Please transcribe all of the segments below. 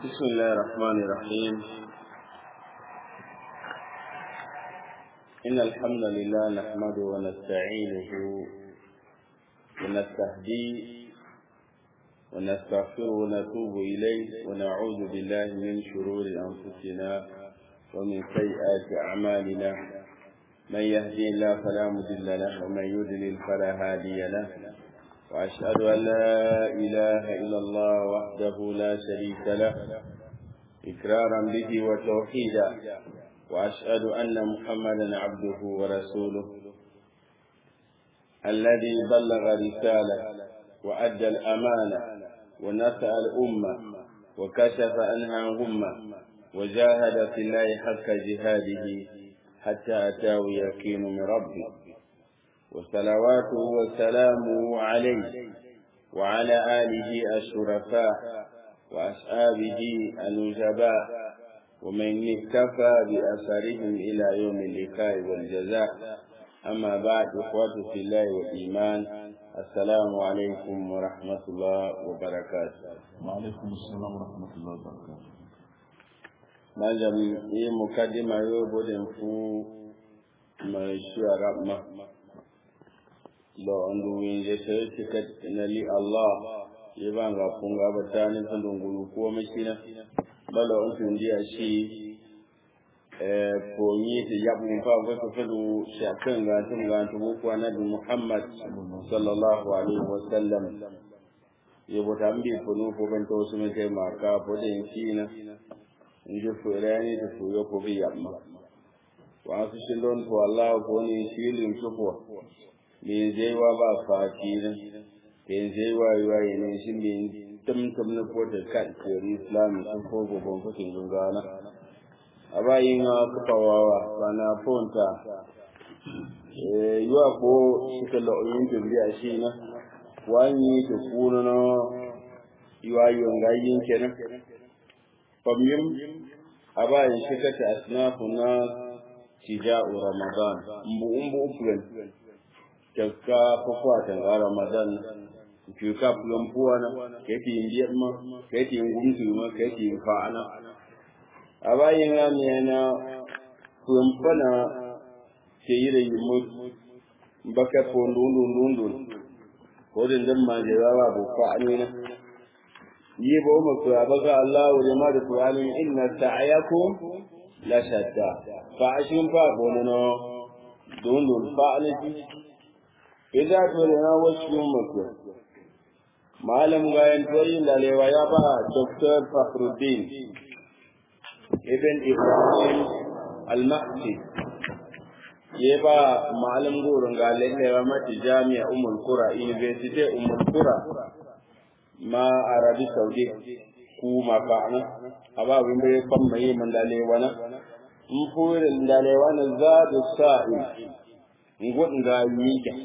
بسم الله الرحمن الرحيم إن الحمد لله نحمده ونستعينه ونستهديه ونستغفره ونتوب إليه ونعوذ بالله من شرور أنفسنا ومن سيئات أعمالنا من يهدي الله فلا مضل له ومن يضلل فلا هادي له وأشهد أن لا إله إلا الله وحده لا شريك له إكرارا به وتوحيدا وأشهد أن محمدا عبده ورسوله الذي بلغ رسالة وأدى الأمانة ونفع الأمة وكشف عنها غمة وجاهد في الله حق جهاده حتى أتاه يقين من ربه وصلواته وسلامه عليه وعلى آله الشرفاء وأصحابه النجباء ومن اكتفى بأثرهم إلى يوم اللقاء والجزاء أما بعد إخوة في الله والإيمان السلام عليكم ورحمة الله وبركاته وعليكم السلام ورحمة الله وبركاته malam yi mukaddima yau budin fu mai shuara ma lo andu yin je sai tika na li Allah yi ban ga funga batani sandun gulu ko mashina balo an tun dia shi eh ko yi ta yabu fa ko ko fadu shakan ga tun ga tun ko annabi Muhammad sallallahu alaihi wasallam yi bota mbi funu ko ban to su mai maka budin kina nje fuerani to fuyo ko bi yamma wa su shindon to Allah ko ni shilin shuko me je wa ba fakira ke je wa wa ne shi me tum tum na ko da kan ko islam sun ko go bon ko kin gana abayin ka pawawa bana fonta eh yuwa ko shi ka lo yin dubiya shi na wani to kuno no yuwa yon ga yin kenan فمن أبا شكة أصناف الناس تجاء رمضان مبو مبو أفلن كذكا فقواتا رمضان كيكا فلن فوانا كيتي يندير ما كيتي ينغمسي ما كيتي ينفعنا أبا ينغامي أنا فلن فنا كيرا يموت baka fondun dun dun ko din dan ma jawawa bu fa'alina yi ba mu ku abaga Allah wa jama'a da Qur'ani inna sa'yakum la shatta fa ashin fa bonono don don fa alati idza tulina wasu muku malam gayan toyi lalewa ya ba Dr. Fakhruddin ibn Ibrahim al-Mahdi ya ba malam gurin ga lalewa mati jami'a Ummul Qura University Ummul Qura ma arabi saudi ku ma ka ana aba win bai ban mai man dale wana in fure dale wana za da sa'i ngut nga yika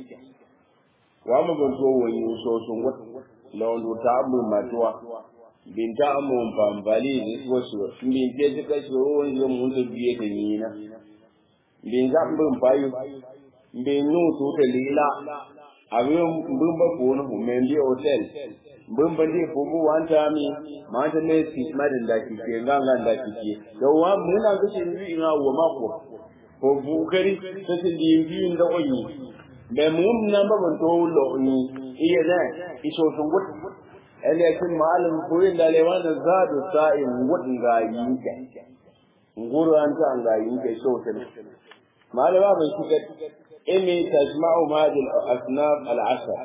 wa mu ban to wani so so ngut lawan ta mu matwa bin ta mu bambali ne wasu bin je duka so wani mun da biye da ni na bin za mu bayu bin nu to da lila abin bin ba ko no men bi hotel bin ban di ko bu wanta mi ma ta ne ti madin da ki ke nganga da ki ke da wa mun na ga shi ni ina wa ma ko ko bu kari ta ti di bi da oyi be mun na ba ban to lo ni iya da iso sun gut ele kin malam ko yin da lewa da zadu sa'in wudin ga yi ke nguru an ta an ga yi ke so ta malama bai shiga إني تجمع هذه الأصناف العشر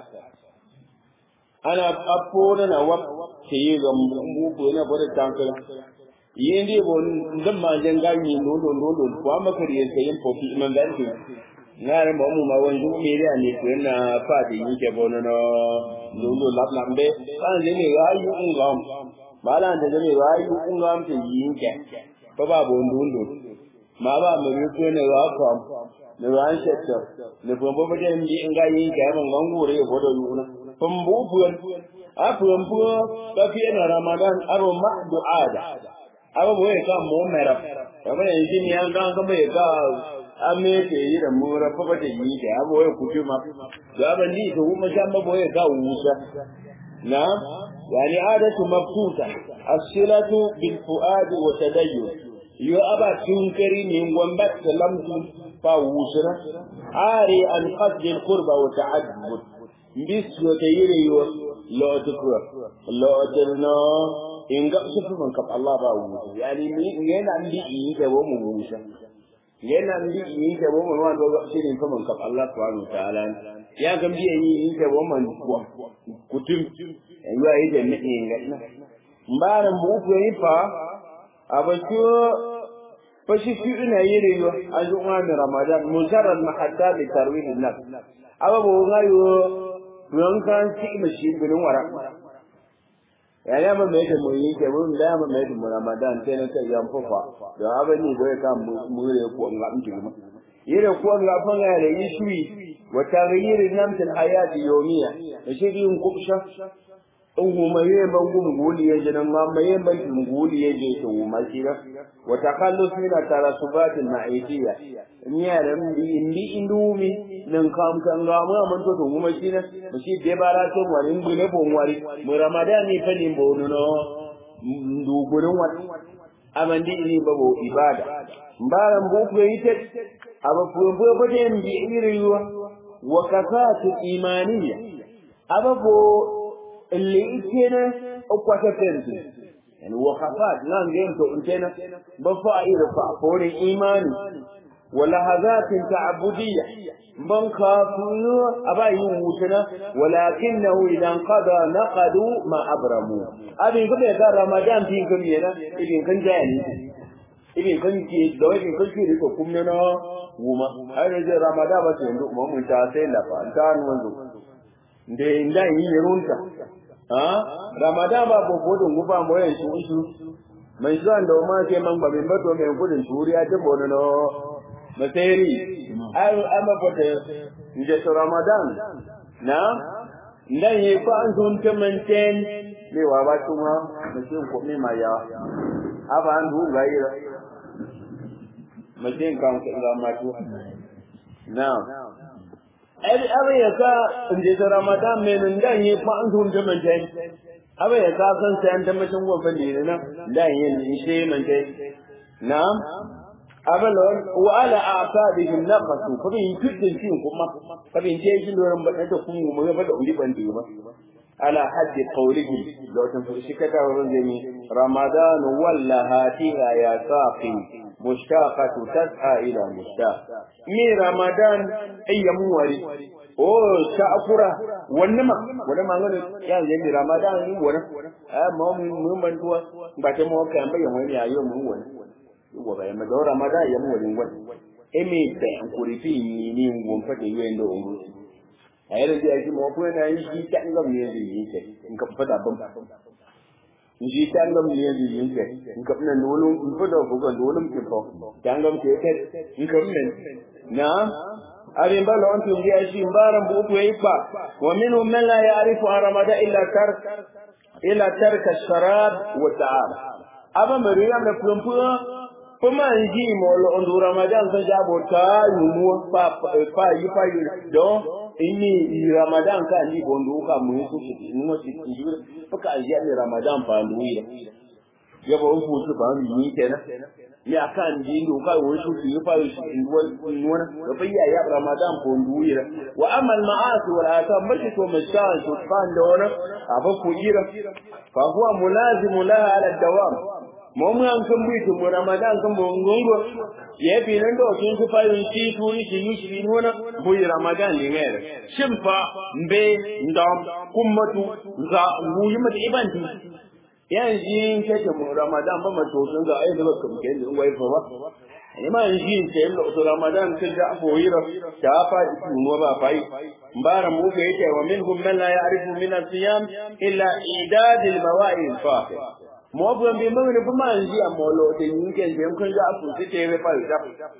أنا أقول أنا وقت كي يغمبو أنا بره تانكر yindi bon ndamma janga ni londo londo ko amaka riye sayin pofi man dan ki ngare mo mu ma wanju mi ri ani ko na fa di ni ke bono no londo lap lambe kan le ni ga yu ngam bala de ni ga yu ngam te yin ke ba ba bon londo ma ba mu ri ko ne ga ko ne ran shetta ne bon bo de ndi nga yin ke man ngure bo do yuna pum bu buan a pum bu ba fi na ramadan aro ma du'ada aba bo ka mo mera kama ne jini an ga ga bo ka ame ke yi da mu ra fa da yi ke abo ya ku ma ga ban ni to kuma shan ba bo ka wusa na yani adatu mafkuta as-silatu bil fuad wa tadayyun yo aba tunkari min gomba salamtu fa wusra ari an qasd al qurba wa ta'addud bis yo tayire yo lo tukra lo dirno inga sufu man kap Allah ba wu yani ni yana ndi yi da wo mu wusa yana ndi yi da wo mu wanda ga shi ne kaman kap Allah subhanahu wa ta'ala ya ga biye yi yi da wo man kutum ya yi da ne ngana mbara mu ku yi fa abacho fashi fi ina yire yo azu ma mi ramadan mujarrad mahatta li tarwih an-nafs aba bo ngayo yon kan ci mashi bin wara ya ya ma mai da mu yi ke mun da ma mai da mu ramadan sai na kai yan fufa da aba ni bai ka mu re ko ngam ti ma yire ko ngam fa ga da yi shui wa taghyir an-nafs al-hayat yawmiya shi din kubsha in kuma yi ban gum guli ya jinan ma mai ban guli ya je to ma shi da wa takallus min tarasubat al-ma'isiyya ni ya ran bi indi indumi nan kam kan ga mu man to to kuma shi na shi de bara to wani ngule bon wari mu ramadan ni fani bonu no ndu gurin wani amandi ni babo ibada mbaran bu ku yi ta aba fu bu bu de mbi iriwa wa kafatu imaniyya aba bo اللي يتنا أقوى تنسي يعني وخفات نعم جيمتو انتنا بفائر فأقول إيمان ولهذات تعبدية من خافوا أبا يوتنا ولكنه إذا انقضى نقدوا ما أبرموا أبي كم يقال رمضان في كم ينا إبن كان جاني إبن كان كي دو إبن كان كي ريكو كم ينا وما هذا رمضان بس يندو ما من تاسين لفا انتان وندو nde nda yi yerunta ha ramadan ba bo bodun guba mo yan su su mai zuwan da ma ke man ba min bato mai gudun turiya ta bono no maseri ai amma fata nje to ramadan na ndan yi ko an sun ta manten me wa ba tuma mutum ko me ma ya aba an du ga yi mutum kan ka ma tu na abi abi ya ka inda ta ramadan mai nan dan yi fa an sun jaman tai abi ya ka san sai an da mutum gobe ne na dan yin shi man tai na'am abalon wa ala aqabihim naqasu fa bin kidin tin kuma fa bin je shi doran ba da kun mu ga da uri ban ba ala haddi qawlihi law tan shi kata wurin jami ramadan walla hatiha ya saqi mushtaqatu tas'a ila mushtaq mi ramadan ayyamu wari o sha'kura wannan ma wannan ma ngane ya je mi ramadan ni wannan ah mo mun ban tuwa ba ta mo kan bayan wani ayo mun wannan wa ba ma dora ma da ya mu wani wani emi ta an kurifi ni ni ngon fa da yoyin da ongo ayar da yake mo ko na yi shi ta ngam ne da yi ke in ka fada ban in shi ta ngam ne da yi ke in ka nan dole in fada ko ga dole mu ko ta ngam ke ke in ka nan na arin ba lawan tun ya shi baran bu ku yi fa wa minhum man la ya'rifu ramadan illa tark illa tarka sharab wa ta'am aba mariya me plumpuwa kuma nji mo lo ondu ramadan ka jabo ta yumu pa pa yi pa yi do ini ramadan ka ni bondo ka mu su shi mu ci ji ka ajiya ni ramadan pa ndu yi ya ba ku su ba ni kenan ya kan ji ndo ka wo su yi pa yi wani da fa ya ramadan po ndu yi wa amma al ma'asi wal atham bashi to mashan to kan da wani aba ku ira fa huwa mulazimu laha ala dawam mo mu an kan bi mu ramadan kan bo ngongo ye bi nan do kin ku fayin ti tu ni shi ni shi nona bu ramadan ni ngere shimfa mbe ndam kummatu ga mu yi mata ibanti yan jin ke ta mu ramadan ba ma to sun ga ai da ba kam ke ni wai fa ba ni ma jin ke lo to ramadan kan da afo yira ta fa ku no ba fai mbara mu ke yake wa minhum man la ya'rifu min as-siyam illa idad al-mawa'id al-faqih mo bu mbi mo ne bu man ji amolo de yin ken de kun ja fu ti te pa ja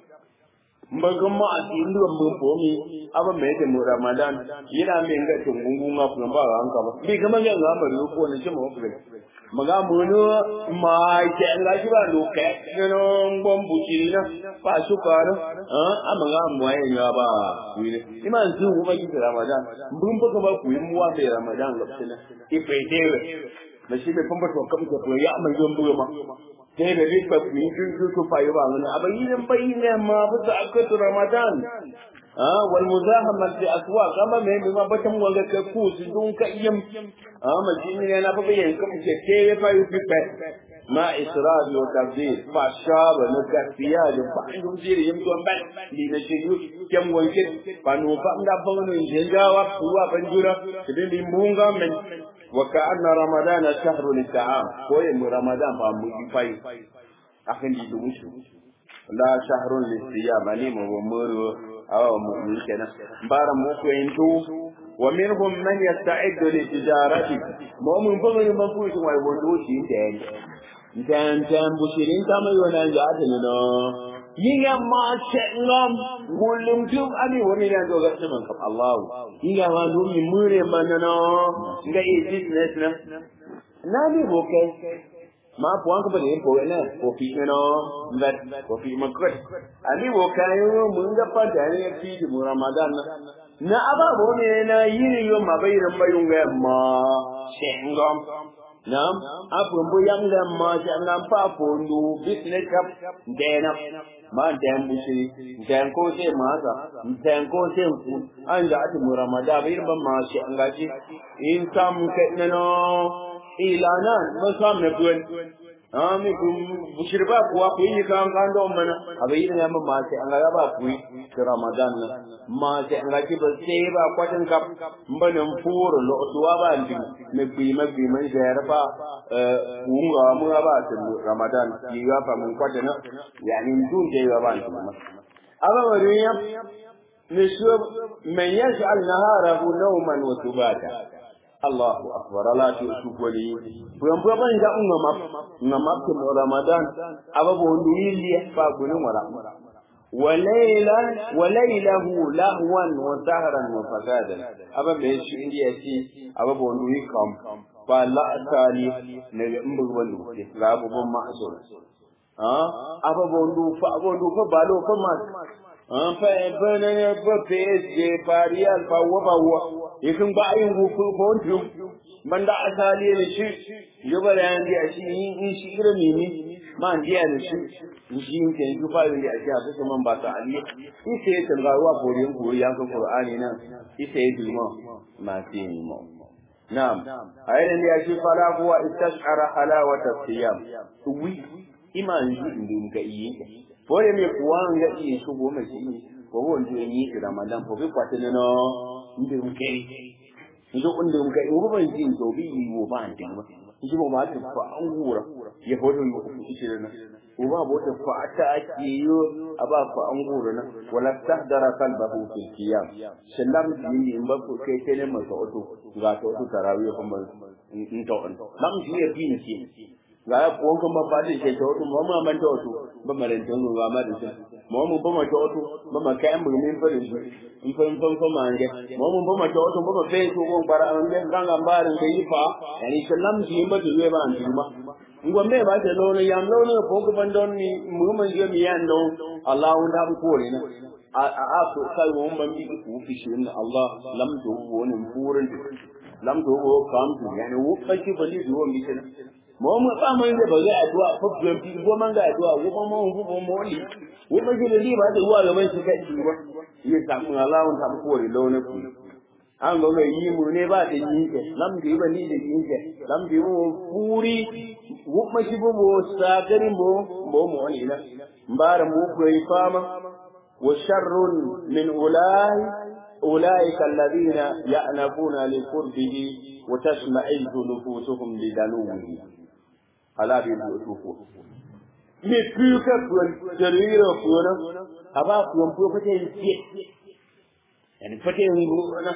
mbaga ma ati ndu mbu po mi aba me te mu ramadan yina me nga to ngungu nga fu ba ga anka ba bi kama nga nga ma ru ko ne che mo fu maga mu no ma ke nga ji ba lu ke no no mbom bu ji na pa su ka no ah ama nga mu ai nga ba wi ne iman su ku ba ki ramadan mbum ba ka ba ku yi mu wa be ramadan ga tsina ife te na shi mai famba to kam ko ya mai yon buyo ma sai da ri ba ku yi su su fa yi ba wani abayin bayin ma bu za akatu ramadan ah wal muzahama fi aswaq kama me me ma batan wanga ka ku su dun ka iyam ah ma shi ne na fa bayin kam ke ke fa yi fi ma israf wa tabdil fa shaba na gaskiya da ba dun jiri yim don ban ni na shi yu kem wanke fa no fa nda ba no jengawa kuwa banjura kidin di munga men wa ka anna ramadana shahru lit'am ko yin ramadan ba mu yi fai akan di dun shi la shahrun lisiyam ani mo muru awa mu yi kenan bara mu ko yin to wa minhum man yasta'iddu li tijarati mo mun fa mun ban fushi wai wondo shi den dan dan bushirin kama yona ya adana no yiga ma ngam mulum tum ani woni na do gasse man kam Allah yiga ma do mi mure manano nga e business na na ni boke ma puan ko bade ko na ko fi no that ko fi makot ani boka yo mun ga pa da ne fi di ramadan na aba bo ne na yiri yo mabayran bayun ga ma shengam Nam, abu mbu yang le ma jangan pa pondu business kap dena ma dan bushi dan ko se ma sa dan ko se ku an da ati muramada bir ban ma shi an gaji in sam ke no ilanan ma sam ne buen ami kum bushir ba kuwa ku yi kan kan do mana abai ne ma ma sai an ga ba ku yi ramadan ma sai an gaji ba sai ba kwatin kap mbanin furo lo tuwa ba ndi me bi ma bi man jayar fa unga mu ba ta ramadan ki ga fa mun kwata na yani dun je ga ba ndi ma aba wani ya ne shi man yaj'al naharahu nawman wa subata Allahu akbar ala tu su koli puyan puyan ban ga unga map unga map ke ramadan aba bo ndu yili fa gunin wala وليلا وليله لهوا وسهرا وفسادا aba me shi indiya ci aba bo ndu kam fa la asali ne mbu wandu ke la bo bon ma so ah aba bo ndu fa bo ndu fa balo fa ma ah fa bana ne ba PSG Real fa wa ba wa yakin ba ayin gu ko ko ndu man da asali ne shi yaba da yandi a shi in shi ira ne ni ma ndiya ne shi shi ke yi fa yi a shi a kusa man ba ta ali ise ya tanga wa borin ku ya ka qur'ani nan ise ya duma ma fi ni mo na'am ayin da ya shi fara kuwa istashara halawata siyam wi iman ji ndin ga yi bore me kuwa ga yi su goma shi ko won ji yi ramadan ko bi kwatene no ndin ke ndo ndin ga yi ban ji to bi yi wo ba ndin ba ji ba ma ta fa an gura ya hodo yi ku shi na uba bota fa ta ake yo aba fa an gura na wala tahdara qalbahu fil qiyam sallam ji in ba ko kai kai ne masa auto ga to auto tarawih kuma in to an lam ji ya bi ni ga ya ko kuma ba da ke to auto mamma man to auto ba maran to ga ma da shi mamu ba ma to auto ba ma kai mu min fa shi in fa in fa fa ma nge mamu ba ma to auto ba ma fe to ko bara an ne ganga barin da yi fa yani sallam ji ba da ba an ji ma ngombe ba ta lono yam lono ko ko bandon ni muhammad yo mi yando allah unda bu ko ne a a ko kai wo ban bi ku fi shi inna allah lam to wo ne furin lam to wo kam to yani wo ka ki bali wo mi kana mo mu ba man da ba ga addu'a ko ban bi ko man ga addu'a wo ba mo wo mo ni wo ba ji li ba da wa ga ban shi kai ba yi ta mu allah unda bu ko ne lono ku an ga mai yi mu ne ba da yi ke lam di ba ni da yi ke lam di mu puri wu ma shi bu mu sagari mu mu mu wani na mbara mu ko yi fama wa sharrun min ulai أولئك الذين يأنفون لقربه وتشمئز نفوسهم لدنوه ألا بالأسوف me puka kuwan jarira kuwana aba kuwan puka fata yin siye yani fata yin gona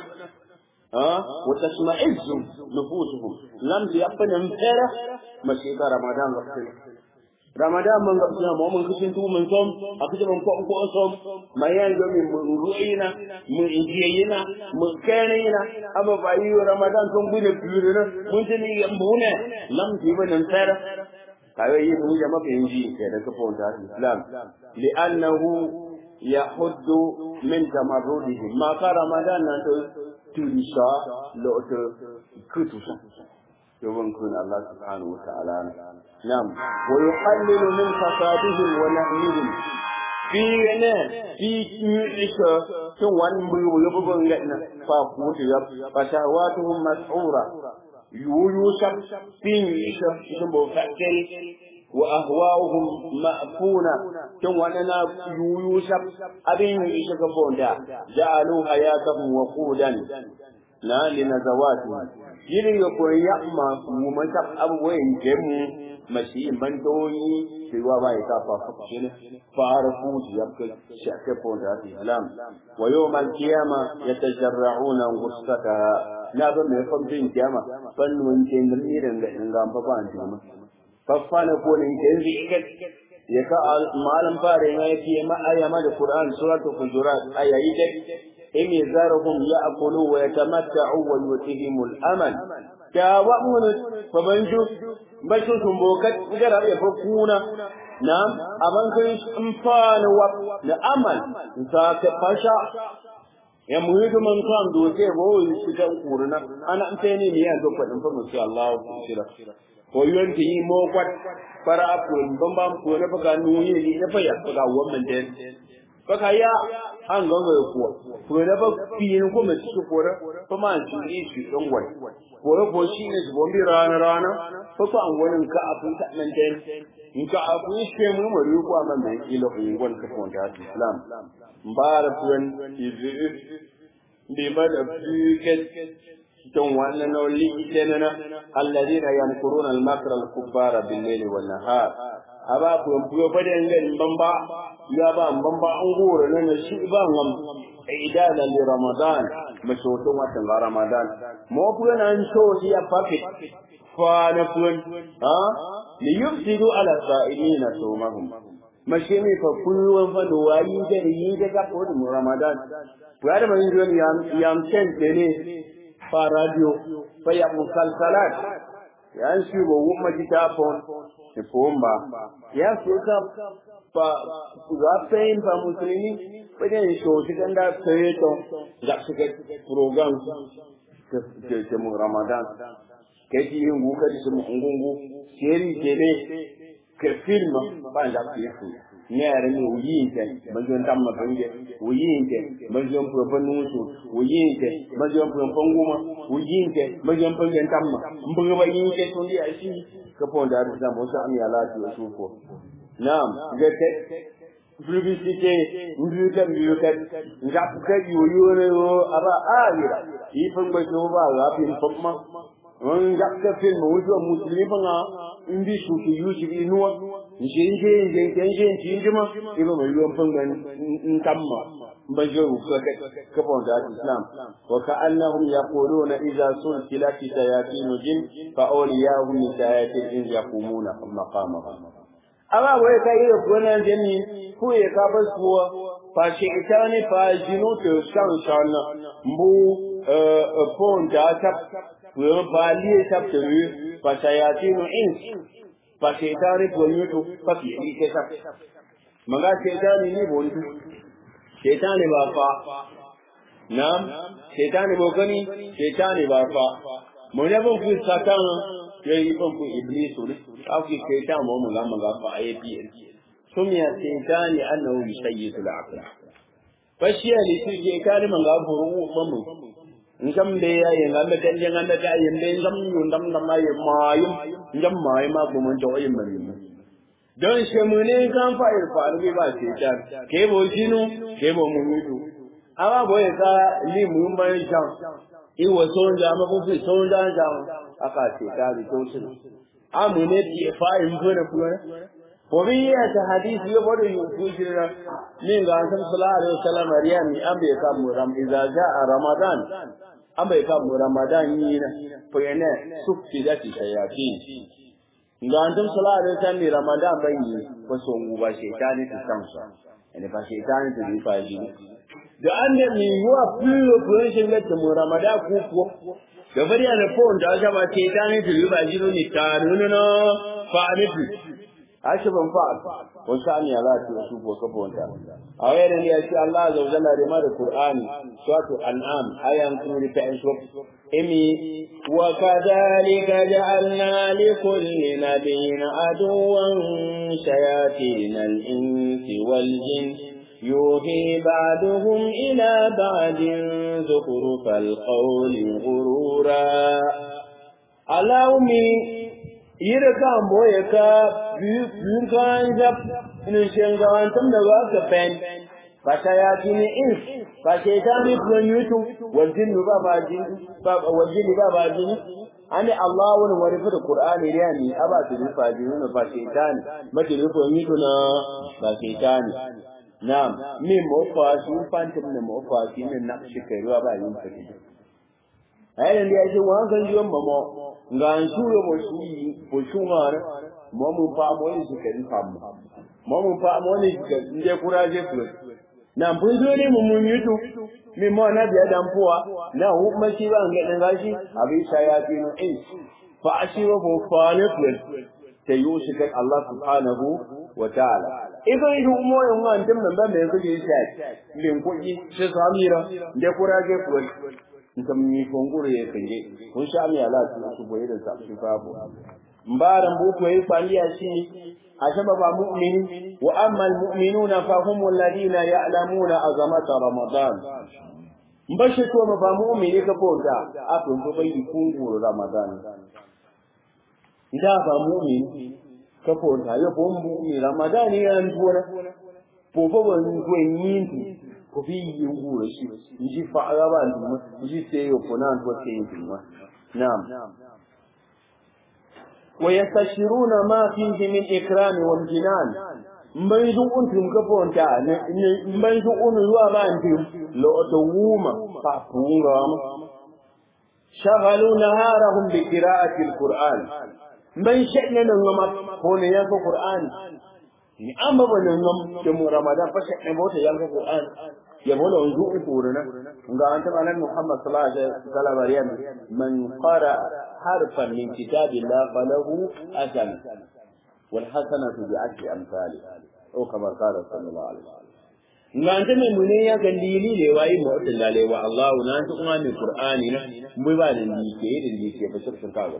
وتشمئز نفوسهم لم يقن امترى مشيك رمضان وقتنا رمضان من قبلنا ما من كسين تو من صوم أكيد من قوم قوم صوم ما ينجو من رؤينا من إنجينا من كانينا أما بايو رمضان صوم بين بيرنا من تني يمبونا لم يقن امترى كايو يبني جماعة إنجي كذا كفون الإسلام لأنه يحد من تمرده ما كان رمضان turisa lɔɔte kutusa يوم كن الله سبحانه وتعالى نعم ويقلل من فسادهم ونهيهم في ne fi isha tun wani bugu ya bugun gaina fa kutu ya fatawatuhum mas'ura yuyusha fi isha tun bo fakkel wa ahwa'uhum ma'funa tun wani na yuyusha abin isha ga bonda ja'alu hayatahum waqudan na linazawati yiri ya koyi ya ma mu mata abubuwan jemu mashi bandoyi sai wa ba ya ta fa shi ne fara fuji ya ka shake ponda islam wa yawm al-qiyama yatajarra'una ghusaka na ba mai fam din kiyama fan mun ce da mirin da in ga fa ba an ma fa fa na ko ne ke zikat ya ka malam fare ya yi ma ayama da qur'an suratul hujurat ayayi da إن ذرهم يأكلوا ويتمتعوا ويؤتهم الأمل كاوأمون فبنجو بشو سنبوكت جرب يفكون نعم أمن كن انفان وب نأمل نساك فشا ya muhidu man kan doke bo shi ta kuruna ana antene ne ya zo kwadin fa musu Allah ku shira ko yon ti mo kwat para ko bambam ko ne baka nuyi ne fa ya ga wannan den baka ya an ganga ya kuwa to da ba fiyin ko mai cikin kore fa ma an ci shi dan wai kore ko shi ne su bombi rana rana fa fa an wani ka afin ta nan den in ka afin shi mu mu ri ko man da kilo in gon ka ko da islam mbara tuwan izi bi ma da fiket don wannan nawliitenana alladhina yankuruna al-makra al-kubbara bil-layli wan-nahar aba ko buyo bade ngen bamba ya ba bamba an gore ne shi ba ngam idada li ramadan masoto watan ramadan mo buyo nan so ya papi fa na kun ha li yufsidu ala sa'ilina sumahum mashimi fa kullu fa do wayi da yi da ka ko ramadan ya da man yo yam yam ten ne fa radio fa ya musalsalat yan shi bo wumma kitapon ne pomba ya so ka pa ga pain pa muslimi pede so shi kan da sai to ga shi ke program ke ke mu ramadan ke ji yin guka da su ngungu seri ke ne ke film ba da ke su ne yare ne wuyin ke manjon tam ma bange wuyin ke manjon pro pa nusu wuyin ke manjon pro pa nguma wuyin ke manjon pa gen tam ma mbuga ba yin ke to ndi ashi ka pon da da mo sa ami ala ti su ko nam ge te publicité ndu ta mi ka nga ka yu yu ne o aba alira yi fa ngba ko ba ga pin popma on ga ka film wujo muslimi fa nga ndi su ki yusi inuwa nje nje nje nje nje nje nje ma ibo mai ruwan fangan ntamma bajo ka ka bon da islam wa ka annahum yaquluna idza sulsilat shayatin jin fa awliyahum min shayatin jin yaqumuna maqamahum amma wai kai da gona jini ko ya ka bas kuwa fa shi ita ne fa jinu to shan shan mbu pon da ta ko ba liye ta turu fa shayatin ins fa shaitani bonyoto fa fi ike sa maga shaitani ni bontu shaitani ba fa nam shaitani bo gani shaitani ba fa mun ya bon ku satan yayi bon ku iblisu ne afi shaitan mo mun ga maga fa ayi sumiya shaitani annahu yusayyidu al-aql fa shi ali su je kare man ga buru mamu ngam de ya ye ngam de kan ngam de ya de ngam yu ndam ndam ma ye mayum ngam may ma bu mun to yin mani don she mu ne kan fa ir fa ni ba ce ta ke bo jinu ke bo mu mutu awa bo ye ka li mu ma jan i wo so nja ma bu fi so nja nja aka ce ta ri to shi a mu ne ti fa in ko da ku ko bi ya ta hadisi yo bodo yu ku jira min ga san sallallahu alaihi wasallam riya mi ambe ka mu ram idza jaa ramadan an bai kan ramadan yi na fayane sufti da ti sayati ga antum salatu san ni ramadan bai yi ko so mu ba shaytani ta samsa ene ba shaytani ta yi faji da an da mi yuwa fuyo fuyo shin da mu ramadan ku ko da bari ana fon da ga ba shaytani ta yi ba jiro ni ta nuna fa anifi ashe ban fa wani sa'ani ya lati wasu ko kafa wanta a wayan ne ya ce Allah azza wa jalla da ma da Qur'ani suratu an'am ayan kun ri ta so imi wa kadhalika ja'alna li kulli nabiyyin aduwan shayatin al-insi wal jin يوحي بعضهم إلى بعض زخرف القول غرورا اللهم yiri kan boye ka biyu kan jab inu shenga wantam da ba ka pen ba ta ya kini in ba ke ta mi kun yutu wajin ba ba jin ba wajin ba ba jin ani allah wani wani fi da qur'ani ne ni aba su rufa jin na ba ke ta ni ma ke rufa yutu na ba ke ta ni na'am min mo fa su fantum ne mo fa shi ne na shi kai ruwa ba yin ta ayi ne ya ce wa kan jiwon mamo nga nsuyo mo shi bo shungara mo mu pa mo ni ke ni pam mo mu pa mo ni ke nde kuraje ku na mpunzo ni mu munyutu mi mo na biya dan puwa na hu ma shi ba nge dan gashi abi shayati no in fa ashiru fu faliqul ta yushi kan Allah subhanahu wa ta'ala idan idu mo yon ngan tim nan ba me ku ji sai lin ku ji shi samira nde kuraje ku nkam ni fonguru ye kenge kun sha mi ala tu su boye da sa su babu mbaran bu ko yi kwaliya shi ashaba ba mu'mini wa amma al mu'minuna fa hum alladhina ya'lamuna azamata ramadan mbashi to ma ba mu'mini ka fonda a kun ko bai kunguru ramadan ida ba mu'mini ka fonda ya bo mu'mini ramadan ya ntuwa po po ban ko yin ko fi yungu shi ji fa araba nduma ji se yo ponan ko se nduma nam wa yastashiruna ma fihi min ikram wal jinan mbai du untum ka ponta ne mbai du unu ruwa ba ndim lo to wuma fa punga shaghalu naharahum bi qira'ati al-qur'an mbai shekne nan ngama ko ne ya ko qur'an ni amma banan ngam ke mu ramadan fa shekne bota ya ko qur'an ya bolo nzu ukuruna nga anta manan muhammad sallallahu alaihi wasallam riyan man qara harfan min kitabillah falahu ajal wal hasanatu bi ashri amsali o kama qala sallallahu alaihi wasallam nga anta mai mune ya ga lili le wayi mu dallale wa allah na anta kuma mai qur'ani na mu ba da ni ke da ni ke fa shirkin kawo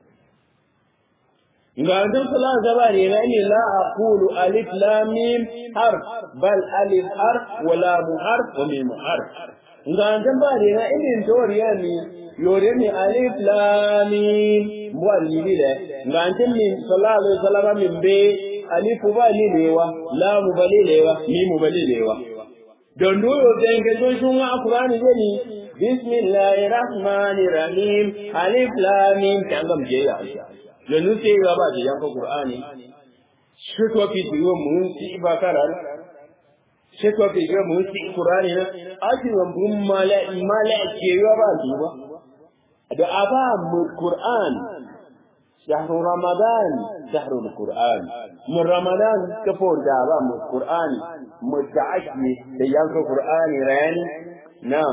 nga antum sala zabari la ni la aqulu alif lam mim harf bal alif harf wa lam harf wa mim harf nga antum bari na idin toriya ni yore ni alif lam mim wali bile nga antum min sallallahu alaihi wasallam min be alif ba ni lewa lam ba ni lewa mim ba ni lewa don doyo denge do shunga qur'ani ni bismillahir rahmanir rahim alif lam mim tangam je ya yanzu sai ya ba da yanka Qur'ani shi to fi diwo mun ci ba karar shi to fi diwo mun ci Qur'ani na aji wan bun mala mala ke ya ba duba da aba mu Qur'an شهر رمضان شهر القرآن من رمضان كفور دابا من القرآن متعشي ليانك القرآن راني نعم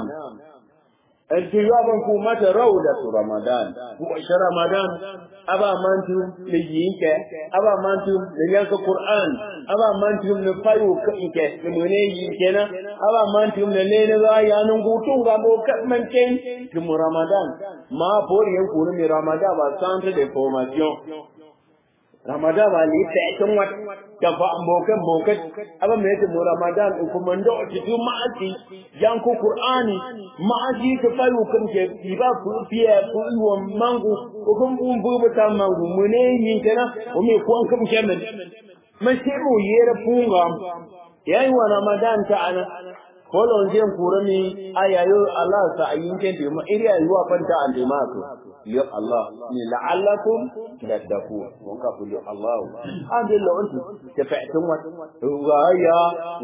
الجواب كومة روضة رمضان وش رمضان أبا مانتم ليينك أبا مانتم ليانك القرآن أبا مانتم لفايو كإنك لمني ينكنا أبا مانتم للين غايا نغوتو غابو كمن كين كم رمضان ما بور ينكون من رمضان وسانت de formation Ramadan ba li ta tun wat da fa mbokan mbokan aba me ta Ramadan ko man do ti tu ma'ati yan ko Qur'ani ma'ati ta fayu kan ke ba ku fiye ku wa mangu ko kun bun bu ta mangu mune yin kana o me ko an kam kemen man sai mu yera punga yayi wa Ramadan ta ana kolon jen kurami ayayo Allah sa ayin ken de ma iriya yuwa fanta an de ma ko yo Allah ni la'allakum tadakku won ka kullu Allah an de lo onti te fa'tun wat wa ya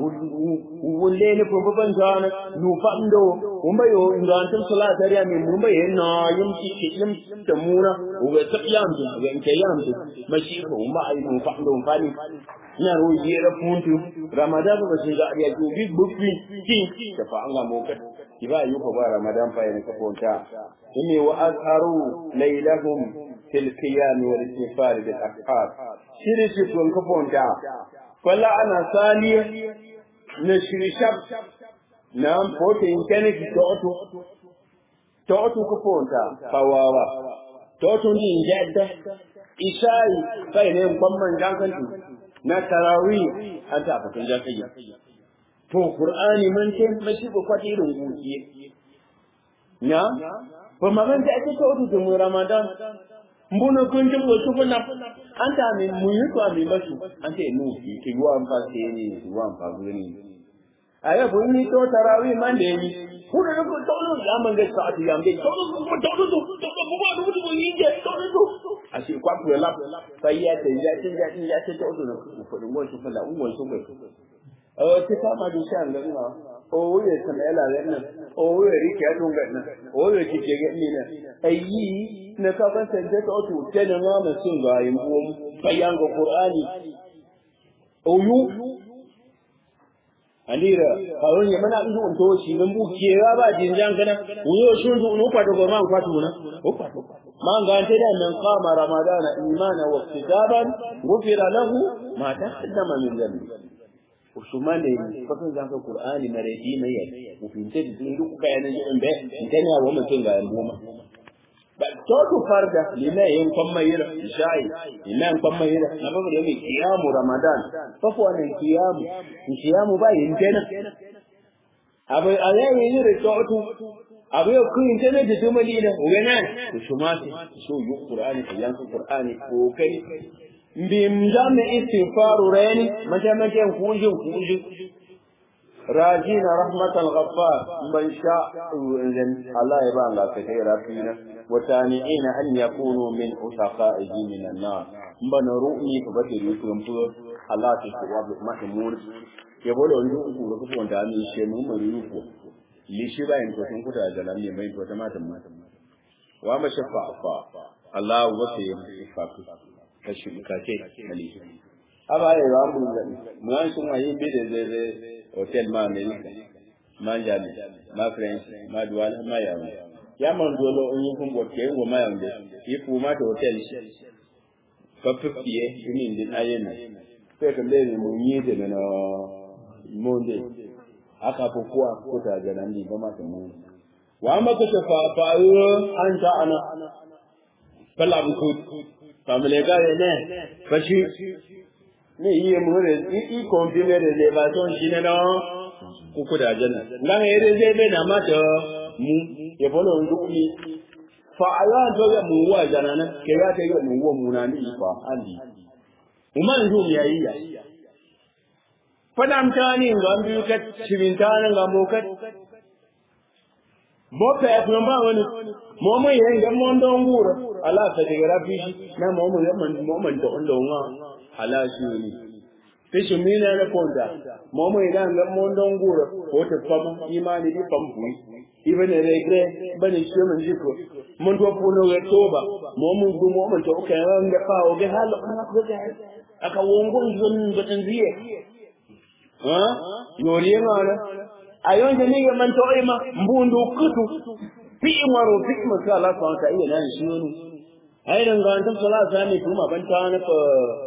wulle ne ko ban jana nu fando mun bayo ingan tun sala dariya min mun bayo na yum ki ki yum da mura wa ta yam da wa in ke yam da mashi ko ma ai mun fando fani ina ro yera puntu ramadan ba shi ga ya ju big bukwi kin ta fa anga mo ka kiba yu ko ba ramadan fa yana ka ponta inni wa azharu laylahum fil qiyam wal istifar bil aqhar shiri shi tun ka ponta fala ana saliya na shiri shab na pote inkene ki toto toto ka ponta fawawa toto ni jadda isai kai ne kwamman jankantu na tarawi an ta fatan jakayya to qur'ani man ce mashi ko kwati irin guki na ba magan ta ake to to mu ramadan mbuna kun jin wasu kuna an ta min mu yi to mi masu an ce nu ki ki wa an fa ce ni wa an fa gani aya bu ni to tarawi man da yi ku da ku to lu ya man ga sa ti ya me to lu ku to lu to to ku ba du du yi je to lu a ce kwa ku la sai ya ta ya ta ya ta ya ta to lu ku ku ngo shi fala ngo shi ku eh ti ka ma du shan ga ma o ye ta me la ren o ye ri ke tu ga na o ye ki je ga ni na ai yi na ka ban san ta to tu te na ma sun ga yin bu bayan ga qur'ani o yu andira kawon ya mana ndu on to shi nan bu kewa ba jinjan kana uyo shun du no kwato go man kwato na o kwato man ga ta da nan qama ramadana imana wa kitaban gufira lahu ma taqaddama min dhanbi usumane fakan zan ka qur'ani na redi mai yayi mu finte da duk kayan nan be intana wa mutun ga yamba totu farda lina yin kwamma yira shayi lina yin kwamma yira na babu da mai kiyamu ramadan fafo wannan kiyamu kiyamu ba yin tana abu a yayin yin da totu abu yau kun tana da dumali da ugana ku shumati so yi qur'ani ko yanku qur'ani ko kai bim jami istighfaru rani majamaken kujin kujin راجين رحمة الغفار من شاء الله يبان لك كثيرا فينا وتانعين أن يكونوا من أتقائه من النار من رؤني فبدل يكون الله تشواب ما تمور يقول أن يكون كفوا دامي شيء من يكو لشبا إن كنتم كتا جلال يمين كنتم ما تمور وما شفاء فا الله وفي شفاء كشبكاتي مليش أبا يا رب من أنتم أيين بيد hotel ma America ma Jami ma French ma Douala ma Yaoundé ya man dolo on yin kumbo ke ngo ma Yaoundé yi fu ma to hotel fa pipiye ni ndin ayena pe ka le ni munyi de na monde aka ko kuwa ko ta jana ni ba ma ta mu wa ma ka fa fa anta ana fala bu ku famile ga ne fa shi ne iye mure i kombine de elevation shine no kuku da janna ngan ere zebe na mata mu e bolo ndukuni fa ayan to ya mu wa jana na ke ya ta yi mu wa mu na ni fa andi umman zu mi yayi ya fadam tani ngam bi ka chimin tani ngam mo ka mo pe ko ba wani mo mo yen ngam mo ndo ngura ala ta de rafi na mo mo yamman mo man to ndo nga ala shi ni fishin mina na konda mo mo ina ngam mo ndo ngura ko ta fama imani di pambui ibe ne regre bane shi man jiko mun to puno ga toba mo mun du mo man to ka ran ga fa o ga halo ana ko ga aka wongo zon batan ziye ha yoriye ngana ayon je ni ga man to ima mbundu kutu fi maro fi masa Allah fa ka iya nan shi ne ai dan ga tan sala sa ne kuma ban ta na fa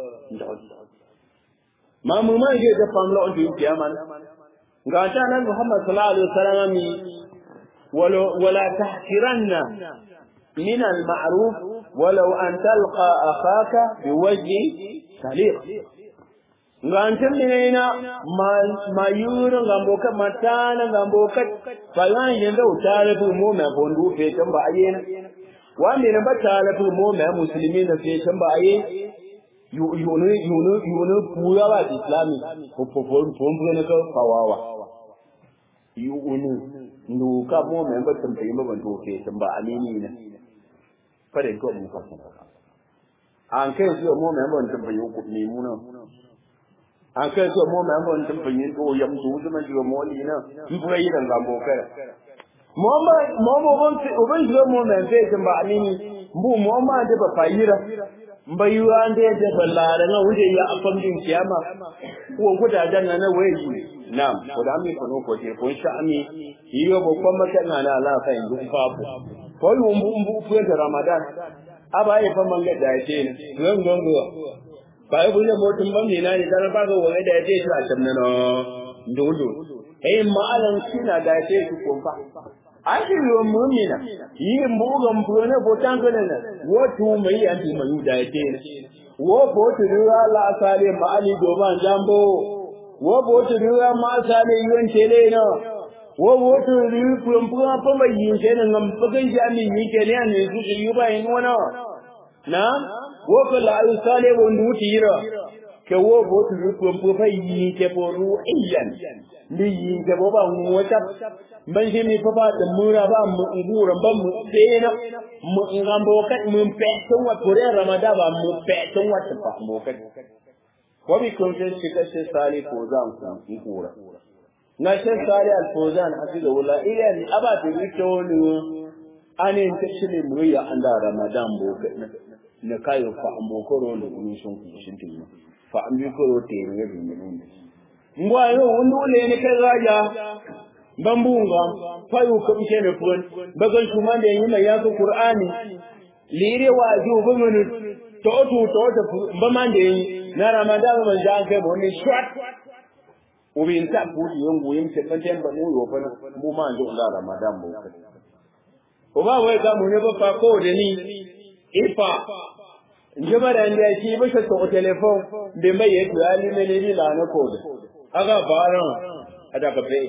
ma mu ma je da famla on yi kiyama ga ta nan Muhammad sallallahu alaihi wasallam mi wala wala tahkiranna min al-ma'ruf walau an talqa akhaka biwajhi saliq ngantin minena mayuru ngamboka matana ngamboka falan yenda utale fu mo me bondu fe tamba ayena wande na batala fu mo me muslimi na fe tamba aye yunu yunu yunu puya ba islami ko ko ko ko ne ko kawawa yunu ndu ka mo me ba tamba yima bandu fe tamba amini na fare ko mu ka an kai su mo me ban tamba yuku ni muna an kai so mo mai mon tun fanyin to yam su su man jiwa mo ni na in fura yi dan gambo kai mo ma mo mo bon ti o ban jiwa mo mai fe tun ba amini bu mo ma da ba fayira mbayuwa ande da ballare na wuje ya afam din kiyama ko guda dan na wayi na'am ko da mi kono ko je ko sha ami yiyo bo ko maka na na la fa indu fafu ko yu mbu mbu fu da ramadan aba yi fa manga da yake ne ran gongo ba yi bunye motun ban ne na ne dan ba ga wani da yake shi a can nan ndondo eh ma'alan kina da yake shi ko fa ajiro mumina yi mbuga mpone potangana na wotu mai anti mayu da yake wo botu ruwa la sale mali doban jambo wo botu ruwa ma sale yon tele no wo botu ruwa pumpuna pamba yin tele ngam pagan jami yi ke ne ne su yi ba yin wana na wo ko la sale wo nduti yiro ke wo botu ruwa pumpuna yi ke poru iyan ni yi ke bo ba wata ban shi mi fa ba da mura ba mu ngura ba mu tsena mu ngambo kat mu petun wa kore ramada ba mu petun wa ta mu kat ko bi kun sai shi ka sai sali ko zan ku ngura na sai sali al fozan asiga wala ila ni aba ta rito ni ane ta shi ne mu ya anda ramadan bo kat na kayo fa ambo koro ne kun shon ku shin tin fa ambi koro te ne bi ne ngwayo wundu le ne kai raja bambunga fayu kam shene fun bagal kuma da yi mai yaku qur'ani lire wa ju bumunu to to to to ba man da yi na ramadan man ja kai mo ne shwat ubin ta ku yongo yin ce kan temba mu yo fa mu ma ndo da ramadan bo ko ba wai ga mu ne ba fa ko da ni ifa njaba da ndiya shi ba shi to telefon be mai yake ali ne ni la na ko da aga baran ada ka be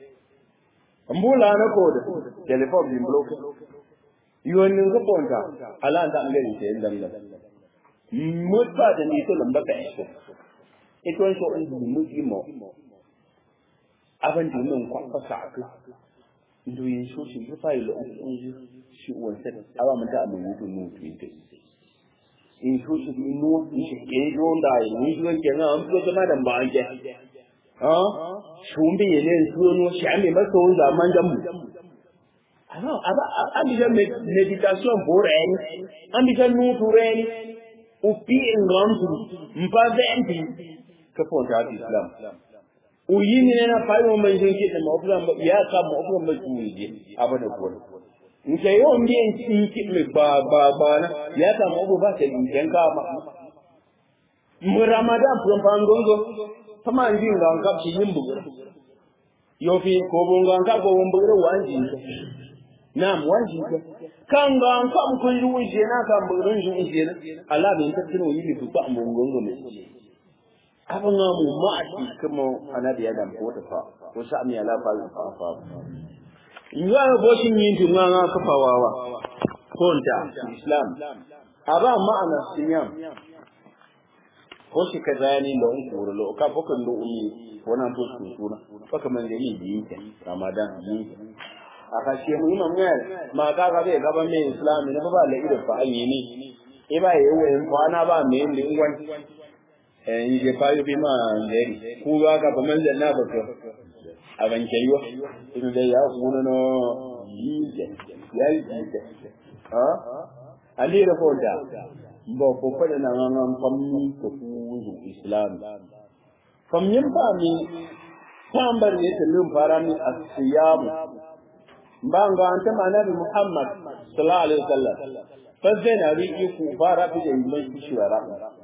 mbula na koda telephone bin block yuwan ga bonta ala da ngari te ndam da mutta da ni to lamba ka shi ito so in du muti mo aban din nan kwa fa sa ka ndu yin so shi fa ilo in ji shi uwan sa aba mun ta mun mutu nu tu ite in so shi in no in shi ke ronda ni shi ke na an so ma da ba ke ah shumbi yene nsuno shami maso zaman da mu aba aba ambija meditation boreni ambija nutureni upi ngamtu mpaventi kaponta islam uyini nena fayo manjin ke da mafura ya ka mafura masuuje abada ko nke yo mbi en tinki me ba ba ba na ya ka mafu ba ta in ka ma mu ramadan from pangongo sama ndi nga nga chi yimbu yo fi ko bonga nga ko bombu ro wanji nam wanji kanga nga mku yu je na ka mbu ro ju je na ala bin ta tino yili bu ba mbongo ne aba nga mu ma ati kuma anabi adam ko ta fa ko sa mi ala fa fa fa nga bo shin yin tu nga nga ka fa wawa ko nta islam aba ma'ana siyam ko shi ka zani da un kuro lo ka fokan do umi wannan to su suna faka man da ni biyin ta ramadan biyin a ka shi mu imam ne ma ka ga bai gaban mai islam ne ba la ido fa an yi ni e ba yi wa kwana ba me ne ngwan eh yi je fa yi bi ma ngeri ku ga ka ba man da na ba ko aban kaiwa ina da ya kuna no yi ya yi ha ali da ko da ba ko fada na ngan famni ko kuzu islam famnin ba mi tambar ne ta lum fara mi asiyam ba ga anta annabi muhammad sallallahu alaihi wasallam fa zai na ri ku fara bi da mai kishwara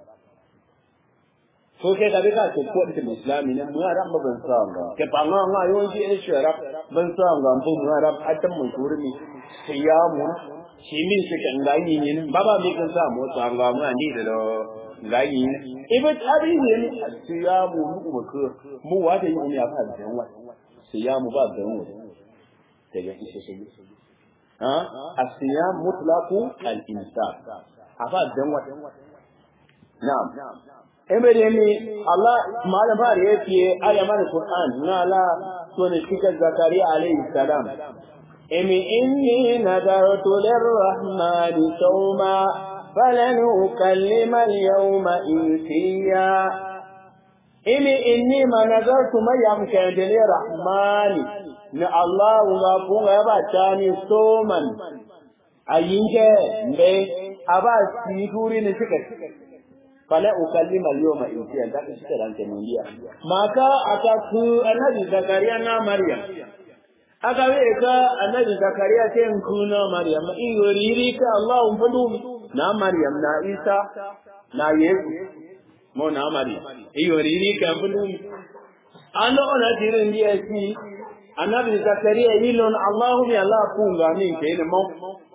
so ke da ka ce ko da islami ne mu ran ba ban sa ga ke ba nga nga yon ji ne shara ban sa ga bu mu ran atan mun turmi siyamu shi min su kan gani ne ba ba mi kan sa mu sa ga mu ni da do gani ne ibe tabi ne siyamu mu ko ko mu wa da yi ya fa da wa siyamu ba da mu daga ishe shi ha asiyam mutlaqu al-insan afa da wa na'am emere mi Allah malam ba da yake aya mana Qur'an na la to ne kika Zakariya alayhi salam emi inni nadartu lirrahmani sawma falan ukallima al-yawma insiya emi inni ma nadartu ma yamkan lirrahmani na Allah wa kunga ba tani soman ayinke mbe aba situri ni sikat fala ukallima al-yawma insiyan da ka shika dan kemundiya maka aka ku annabi zakariya na maryam aka we ka annabi zakariya ce ku na maryam in yoriri ka allah fadu na maryam na isa na yesu mo na maryam in yoriri ka fadu ano ona dirin dia si annabi zakariya yilon allah bi allah kunga min ke ne mo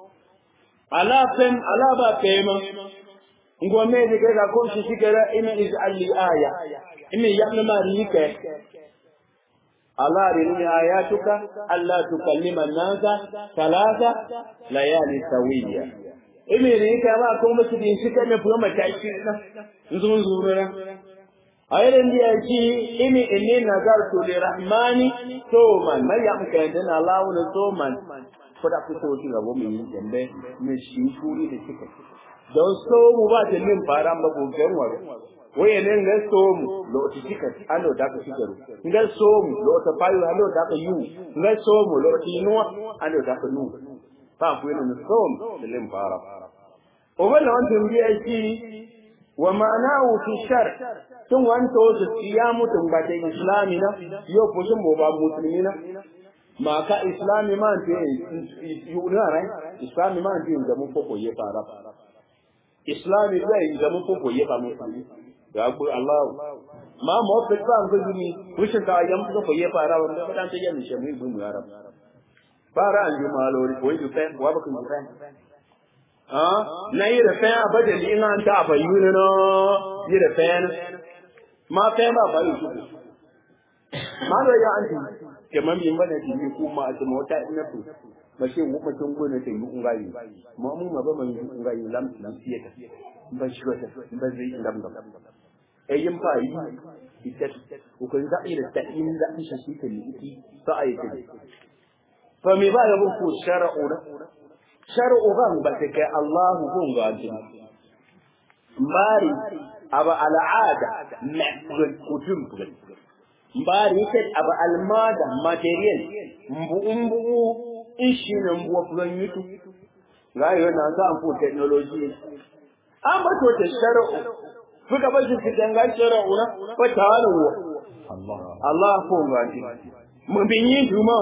ala fem ala ba pema ngome de ga ko shi shigara ina iz alli aya ina yamma ma rike Allah rini ayatuka alla tukallima an-nasa thalatha layali sawiya imi rike ba ko musu din shi kana fuwa mataki na nzun zurura ayran dia ji imi inni nazartu lirahmani soman maryam kan dana lawo na soman ko da fito shi gabo mai yin dambe mai shi shuri da kika don so mu ba ta min fara ba ko ganwar waye ne ga so mu lo ti kika ano da ka shigaru ga so mu lo ta fayu ano da ka yu ga so mu lo ti nuwa ano da ka nu fa ku ne so mu da lim fara o wala wannan biya shi wa ma'anahu fi shar tun wanto su siyamu tun ba ta islami na yo fushin bo ba musulmi na maka islami man te yuna rai islami man te da mu koko ye fara islami zai da mu koko ye ba mu ya ku allah ma mo pe ba ko yuni wishin ta yam ko ye fara wanda ba dan ta yan shi mu mu arab fara an ju malori ko yi fe wa ba kun fe ah na yi da fe abadali in an ta ba yuni no yi da fe ma fe ba ba yi ma da ya anti kamar min bane ti yi kuma a cikin wata ina ku mace mu mutum ko ne ta yi ungayi mu mu ma ba mu yi ungayi lam lam fiye ta ba shi wata ba zai lam lam eh yin fa yi ita ko kan za ira ta in da in shi ta ni iti fa ayi ta fa mi ba ya ku shar'u na shar'u ban ba ta kai Allah ko ga ji mari aba al'ada ma'rul kutum mbari yake abu almada material mbu mbu ishi na mbu fulan yutu ga yo na za amfu technology an ba to ta shar'u fuka ba shi kidan ga shar'u na ba ta halu Allah Allah ko ga shi mun bin yin duma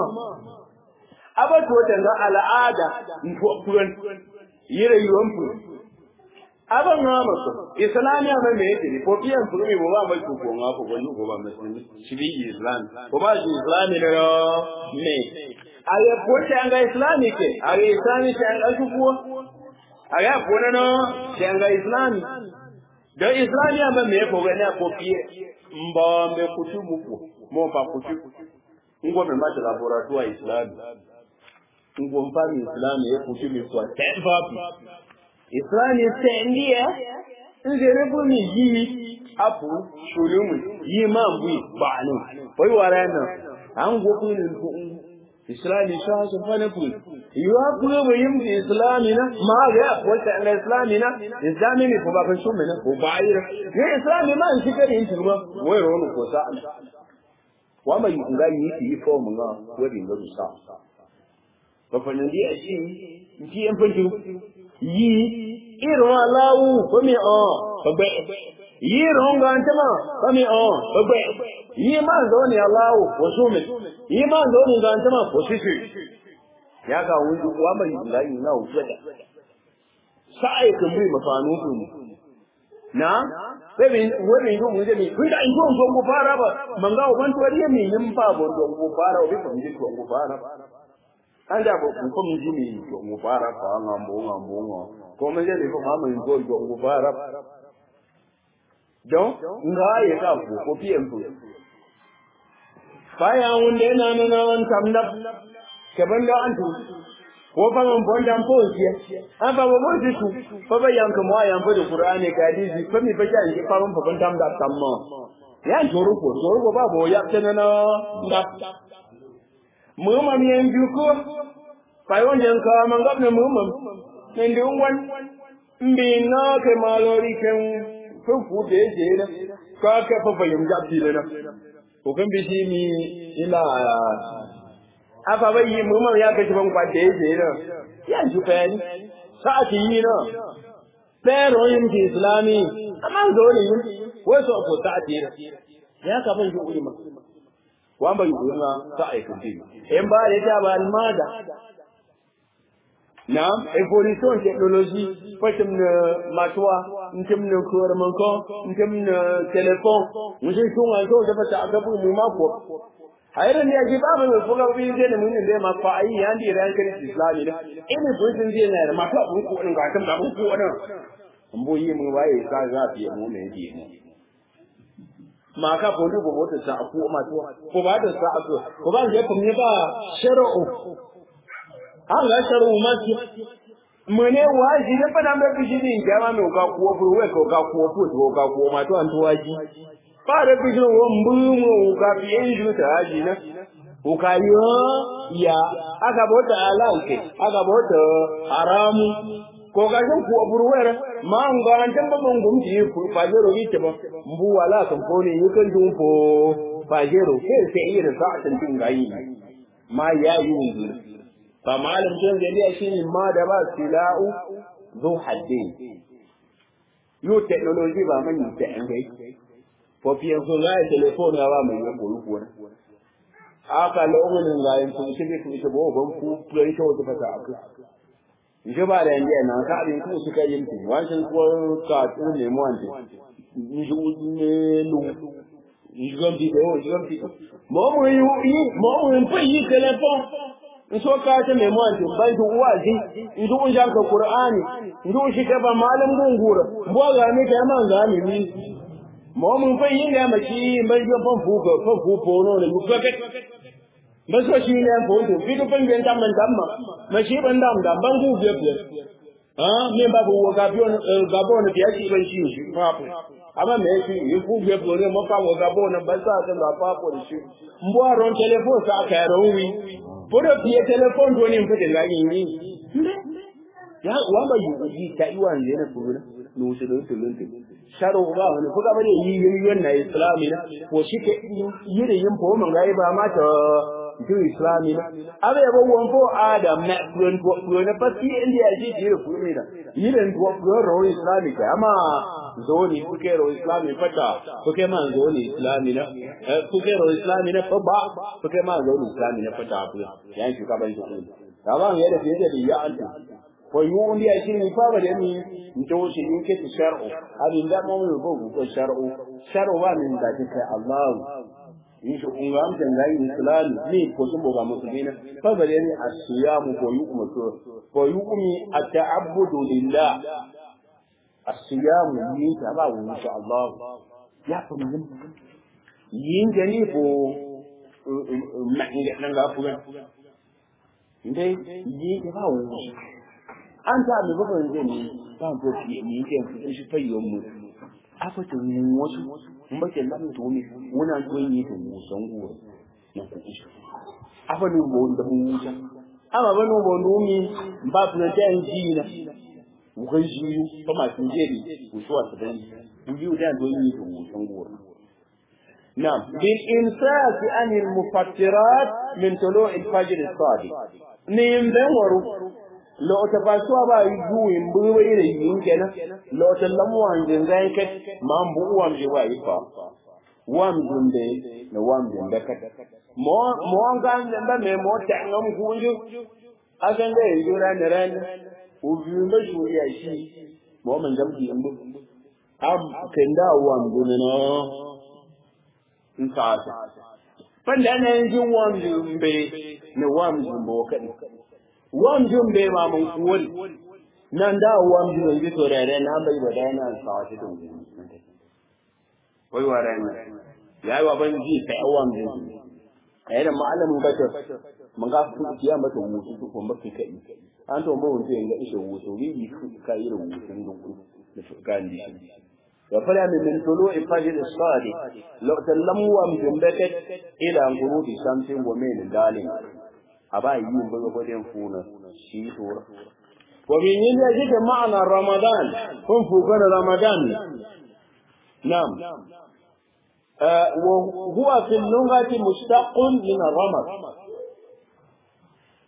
aba to ta ga al'ada mbu fulan yire yuwan fu aban nga maso islamiya ma me yake ko biyan furumi bo ba mai ko ko nga ko wani ko ba musulmi shi bi islam ko ba shi islami ne yo me aye ko ta nga islami ke aye islami ta nga su ko aye ko na no ta nga islami da islamiya ma me ko wani ko biye mba me kutubu ko mo ba kutubu ngo me ma laboratoire islami ngo mfani islami ya kutubu kwa tembapi Islam sẹ́ndíẹ̀ ń zèrè fún mi yí apù ṣòlùmù yí máa bú ìpàánù. Wọ́n wà rẹ̀ náà, à ń gbókún ní fún Islam ṣáṣọ fánàkù. Ìwà kúrò wà yí mú Islam na, máa rẹ̀ àpọ̀ta ẹ̀lẹ̀ Islam na, Islam ní fún bàbá ṣọ́ mẹ́nà kò bá yí rẹ̀. Ní Islam máa ń ṣíkẹ́ ní ìtìrúwá, wọ́n rọ̀ ọ́nà kò sáà. Wọ́n máa yìí nga yìí ti yí fọ́ọ̀mù náà, wọ́n rí lọ́dún sáà. Bàbá Nàìjíríà ṣì ń fi ẹ̀ fẹ́ yi irin aláwù fómi ọ̀ ọgbẹ́ yi irin gantama fómi ọ̀ ọgbẹ́ yi máa ń zaune aláwù fóṣúmi yi máa ń zaune gantama fóṣíṣì ya ga wundu wa mai layi na wuce da sa'ai kan bi mafanu kun na bebe wani yi mu jami kun da in ko ko ku fara ba man ga uban to riya mi yin ba bon don ku fara o bi kun ji ko ku fara an da ba ku kun ji mi ko ku fara fa ngam bo ngam bo ngam ko mun je ne ko ma mun ko ko ku fara don nga ya ka ku ko fiye ku baya wunde na na na wan tamna keban da an tu ko fa mun bon dan po siya an ba ba mun su fa ba yanka mu ayan fa da qur'ani ka hadisi fa mi fa ja in fa mun fa ban tam da tamma ya joro ko joro ko ba bo ya tana na da mu ma mi en ju ko fa yon jan ka man gab ne mu ma men de wan mbi na ke malori ken fu fu de je na ka ka fa fa yum ja bi na ko kan bi shi mi ila afa bai yi mu ya kashi ban kwace yake na ya ji fayani sa'ati yi na pero yin ki islami amma zo ne yin wasu ko sa'ati ne ya ka ban yi ulama wa ban yi ulama sa'a kun ti in ba da ta ba almada na evolution technology fatim na matuwa ntim na kurman ko ntim na telefon mun sun wa so da fata aka bu mu mako hayran ya ji ba mu fuga bi je ne mun ne ma fa ai yan di ran kan islami ne ini bu sun je ne ma ta bu ko din ga kan da bu ko din mun bo yi mun waye ka za fi mu ne di mu ma ka bo du bo ta sa ku ma to ko ba da sa ko ko ba je kun ne ba shar'u an ga sharu ma ki mune waji ne fa dan be shi din jama me ga kuwa furu we ko ga kuwa fu to ga kuwa ma to an to waji ba da bi shi wo mbumu ga bi en ju ta haji na ko ka yo ya aka bota alalke aka bota haramu ko ga shin kuwa furu we ma an ga an tan ba mun gum ji ku fa jero wi te ba mbu wala kan ko ne yukan dun fo fa jero ke sai irin sa'atin tin gayi ma ya yi fa malam jin da shi ne ma da ba sila'u zu haddin yo technology ba man yi ta an gai fo fiye so ga telephone ya ba mai yan koyi kuwa aka lokacin ga yin kun shi ku ita bo ban ku play show ta fata aka je ba da yanzu na ka abin ku suka yin ku wancan ko ka tun ne mu wanda ni ju ne lu ni ju gamti ko ju gamti mo mu yi mo mu yi telephone nso ka ta mai muwanci ban ji uwazi in ji unjan ka qur'ani in ji shi ka ba malam gungura bo ga ne ka man ga mi ni mo mun fa yin da maki ban ji fan fu ko fan fu ko no ne muka ka ba so shi ne ko to bi to ban dan man damma ma shi ban dam da ban gu biye biye ah me ba bu ga biyo ga bo ne biya shi ban shi shi fa amma me shi yi gu biye biye ne mo fa ga bo ne ba sa ta ba fa ko shi mbo ron telefon sa ka ro wi bodo fiye telefon do ne fitin ga yin yi ya wamba yi yi ta yi wani yana furu no su do tulun tin sharo ba wani kuka bane yi yi yi na islami na ko shi ke yi da yin po mun ga ba ma ta ju islami na abe ba won fo adam na kuren ko kuren pa si indi ya ji ji furu ne da yi da ko kuren ro islami ka amma zo ni kuke ro islami fata kuke ma zo ni islami na kuke ro islami na fa ba kuke ma zo ni islami na fata abu yan shi ka ban shi da ba mu yadda fiye da ya anta ko yu undi ya shini fa ba da ni nto shi in ke ti shar'u abin da mu ko ko shar'u shar'u ba min da kai Allah in shi unga am tan gayi islam ni ko sun boga musulmina fa ba da ni asiyamu ko yu kuma to ko yu umi at-ta'abbudu lillah asiyamu yin ta ba wa insha Allah ya fa mun yin gani ko ma'in nan ga fuga ndai yi ta ba wa an ta mi ba ban zai ni ba ko fi ni ke fi shi fayyon mu afa to ni wasu mun ba ke lamu to mi muna to yi to mu san go na ku shi afa ni bo da mu wuta ama ba no bo ndumi ba na ta ji na wukan shi ba ma sun je ne ku suwa su dan ku yi da to yi to mu san go نعم بالإمساك عن المفطرات من طلوع الفجر الصادق نيم دمرو lo ta fasuwa ba yi juyin buwai da yin kenan lo ta lamuwan jin zai kai ma bu uwan ji ba yi fa wam jin de na wam jin da kai mo mo ga da me mo ta ngam kunju akan da yi jura ne ran u biyu ba shi ya shi mo man jam ji ambu am kenda wam jin no in ka ta panda ne jin wam jin be ne wam jin bo kai wamjin bai ma mun kuwari nan da wamjin yanzu to da ran nan bai bada yana sawa shi to wai wa ran yayi wa ban ji sai wamjin kai da malamin bata mun ga su kiya mata wusu su kuma kai kai an to mun ce ga ishe wusu bi bi ka yi rubutun dukku da gandi wa fara min min tulu ifajir as-sadiq law tallamu wamjin bakat ila ghurubi shamsin wa min dalin a ba yi yin buga gwadon funa shi tura. Wa min yin ya jike ma'ana Ramadan, kun fuka da Ramadan. Nam. Wa huwa fil lungati mustaqun min ramad.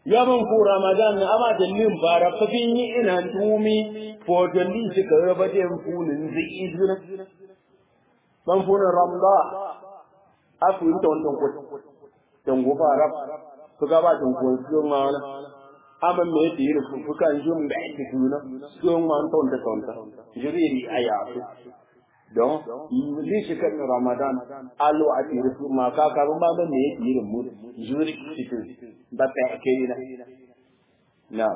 ya ban ku ramadan na ama da lim bara fakin yi ina tumi ko da li shi ka raba da funin zai izuna ban funin ramda afu yi ton ton ko ton go fara to ga ba ton ko su ma na ama me da yi fu fuka jum da ake tuna su ma ton ta ton ta jiri aya don li shi kan ramadan alo a tiri su ma ka ka ba ba me yake yin mu juri cikin ba ta ke ina na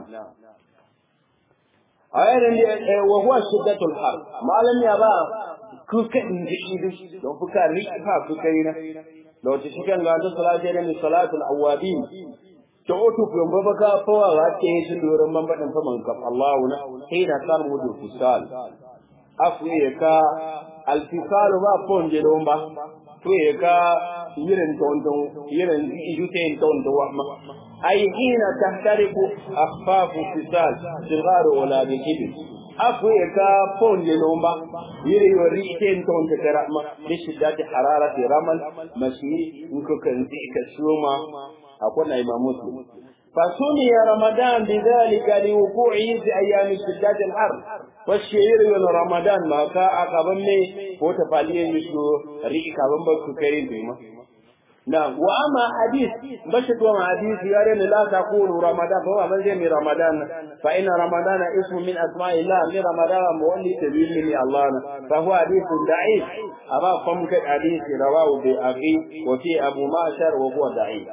ayarin da wa huwa shiddatul har malam ya ba ku ka inji idu don fuka ri fa ku kai na da wata shi kan ga da salati ne mi salatul awabin to otu ku yamba baka fawa ga ke shi doron mambadan fa man kaf Allahu na hina kar mu du fisal afrika alfisalu ba ponje lomba tueka yiren tonton yiren ijuten tonton wama ay hina tahtariku akhfafu fisal sigar wala bikibi afrika ponje lomba yire yori iten tonton karama bishiddati hararati ramal mashi nko kanzi kasuma akona imam muslim فسمي رمضان بذلك لوقوعه في ايام شدة الحر والشعير من رمضان ما كا اقبن مي هو تفاليه يشو ريك كابن بك كاين بما نعم واما حديث بشت وما حديث يا لا تقول رمضان فهو من جمي رمضان فان رمضان اسم من اسماء الله من رمضان مولي تبين من الله فهو حديث ضعيف أما فمك حديث رواه بأخي وفي أبو معشر وهو ضعيف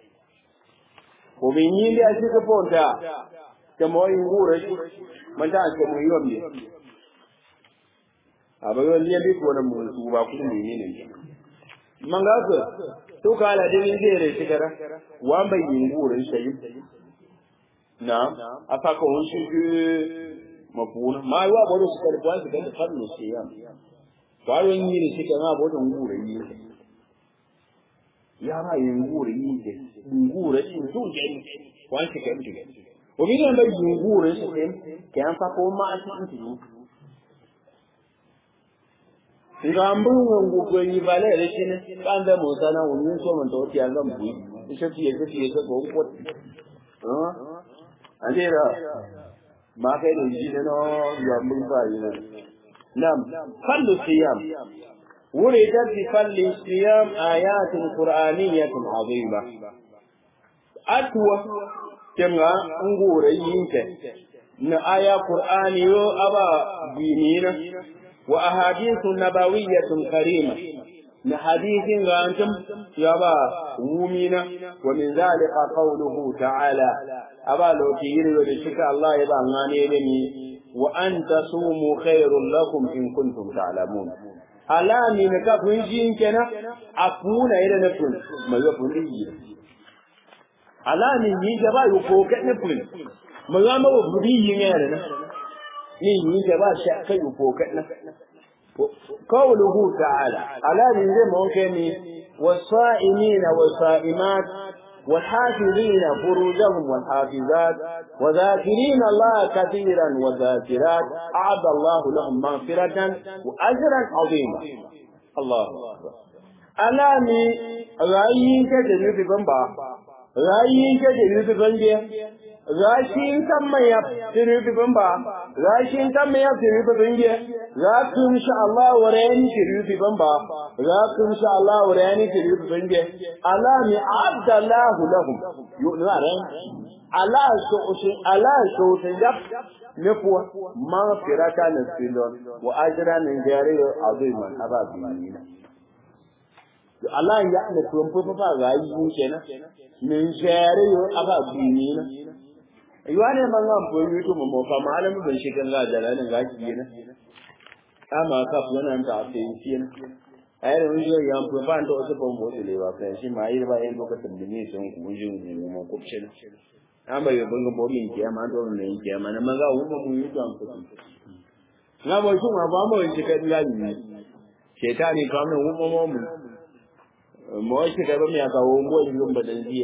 omi nyi ndi asi ka ponta ta mo yin gure shi man ta ka mu yom ne aba yo ndi bi ko na mu su ba ku ni ne ne man ga ka to ka la din zai re shi kara wa mai yin gure shi na aka ka won shi mafuna ma yi wa bodo su kar kwan su kan da fanno shi ya kwaron yi ne shi kan abodon gure yi yara yungure yinde yungure intunje wanti kemtu obiri amba yungure sem kyan fa ko ma asanti ngambu ngu ko yi vale re chine kanda mo sana unun so man to ti anga mbu ishe ti yese ti yese ko ko ha andira ma kai da yi no yambu fa yi nam fallu siyam وردت بفضل الصيام آيات قرآنية عظيمة أتوى كما نقول ينك إن آية قرآنية أبا دينينا وأحاديث نبوية كريمة من حديث أنتم يابا ومينا ومن ذلك قوله تعالى أبا لو تيري ولشك الله يبا غاني وأن تصوموا خير لكم إن كنتم تعلمون alami ne ka kun jin kenan a kuna ida na kun mai ga kun yi alami yi ga ba ko ka ne kun mai ga mawa budi yi ne na ni yi ga ba sha kai ko ka na qawluhu ta'ala alami zai mu ke ni wasa'imina wasa'imat والحافظين فروجهم والحافظات وذاكرين الله كثيرا وذاكرات أعد الله لهم مغفرة وأجرا عظيما الله أكبر alami rayin ka da nufi ban ba rayin ka da nufi ban je rashin kan mai ya da nufi ban ba rashin kan mai ya da nufi ban je za ku insha Allah wa rayani da nufi ban ba za ku insha Allah wa rayani da nufi ban je alami abdallahu lahum yu'na ran ala so ala so da ne kuwa ma firata na silon wa ajra nan jare aziman ababi Allah ya ne tuwan fa fa ga yi kenan min jare yo ababi ni na yiwa ne man ga bo yi to mo fa malami ban shi kan ga jalalin ga ki ne ama ka fu nan ta fe shi ne ai da wani ya amfu fa ndo so bon bo le ba fa shi ma yi ba yin lokacin da ne sun ku jin mu ko ce amba yo bunga bo min ke ma do ne ke ma na maga wu mu yi to amfu na bo shi ma ba mo shi kan ga ni shetani ka mu wu mo mu mo shi ka ba mi aka wo ngo yi ba dan ziye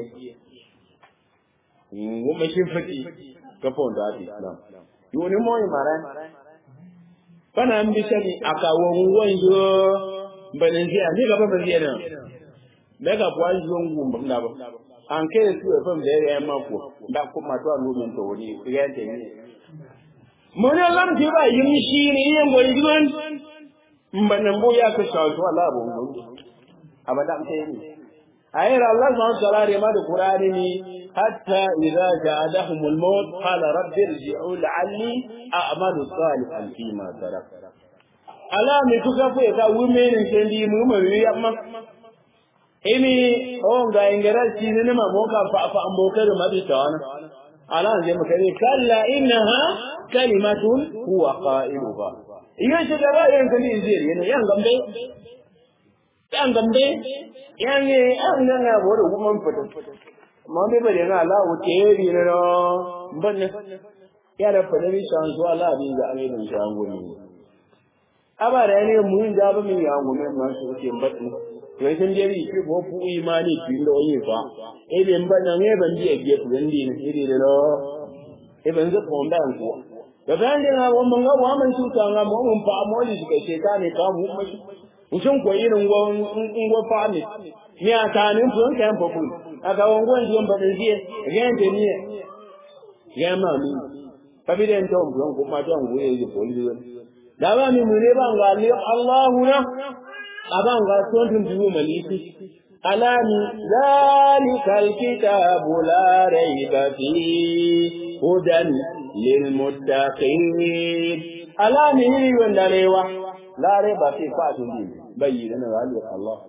ngo me shi fati ka fon da ti na yo ni mo yi mara kana mbi shani aka wo ngo yo ba dan ziye ni ga ba ba ziye na daga kwa yi ngo ba na ba an kai su ya fam da ya ma ko da kuma to an lumin to wani ya ta ni mun lam ti ba yin shi ne yin boy gidan mbanan bo ya ka shawo to Allah bo mun abada am sai ni ayar Allah subhanahu wa ta'ala ma da Qur'ani ni hatta idza ja'adahum al-maut qala rabbi irji'u la'alli a'malu salihan fima tarak ala mi kuka fu ka women sendi mu ma wi amma imi on ga ingara ci ne ma mo ka fa fa mo ka ma bi tawana ala je mu kare kalla innaha kalimatun huwa qailuha iyo ce da ba yan kan injiri ne yan gambe yan gambe yan ne an nan na bo da kuma fito ma be bare na ala o te ri ne no banne ya da fa ne shan zuwa ala bi ga ne da shan goni aba da ne mu da ba min ya gome ma su ke batni to sun je ri ki ko fu imani ki ndo yi fa e be mbana ne ban je ge ku ndi ne iri de no e ban zo ko ndan ko da ban de na wannan ga wa man tuta ga mu mun fa mu ji ka ce ta ne ka mu mu mutum ko irin gwan ngwa fa ne ni a ta ne fun kan fa ku aka wan gwan ji ba da je ga de ni ga ma mi fa bi den to mu ko ma to ngu ye ko li da ba mi mu ne ba ga ni Allahu na aban ga son tun dubu maliki alami zalikal kitabu la raiba fi hudan lil muttaqin alami ni wanda rewa la raiba fi fatun din bayyana zalika Allah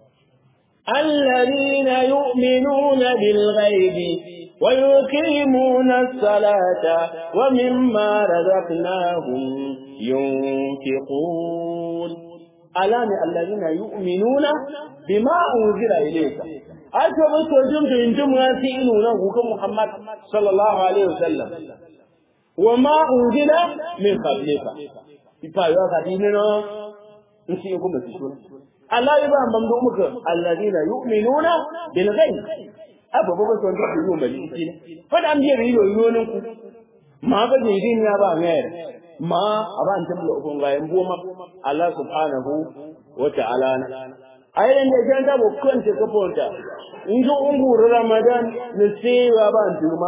الذين يؤمنون بالغيب ويقيمون الصلاة ومما رزقناهم ينفقون alami alladhina yu'minuna bima unzila ilayka ato ba to jin to injin ma fi inu nan ku Muhammad sallallahu alaihi wasallam wa ma unzila min qablika ipa yo ka dinno in shi ku mutu shi Allah ya ba ban do muka alladhina yu'minuna bil ghaib aba ba to jin to mai shi ne fa da am je riyo yonin ku ma ba je din ya ba ngere ma aban tam lo ko ngayen boma Allah subhanahu wa ta'ala ayen ne jan da bukun te ko ponta injo unguru ramadan ne sewa ban tuma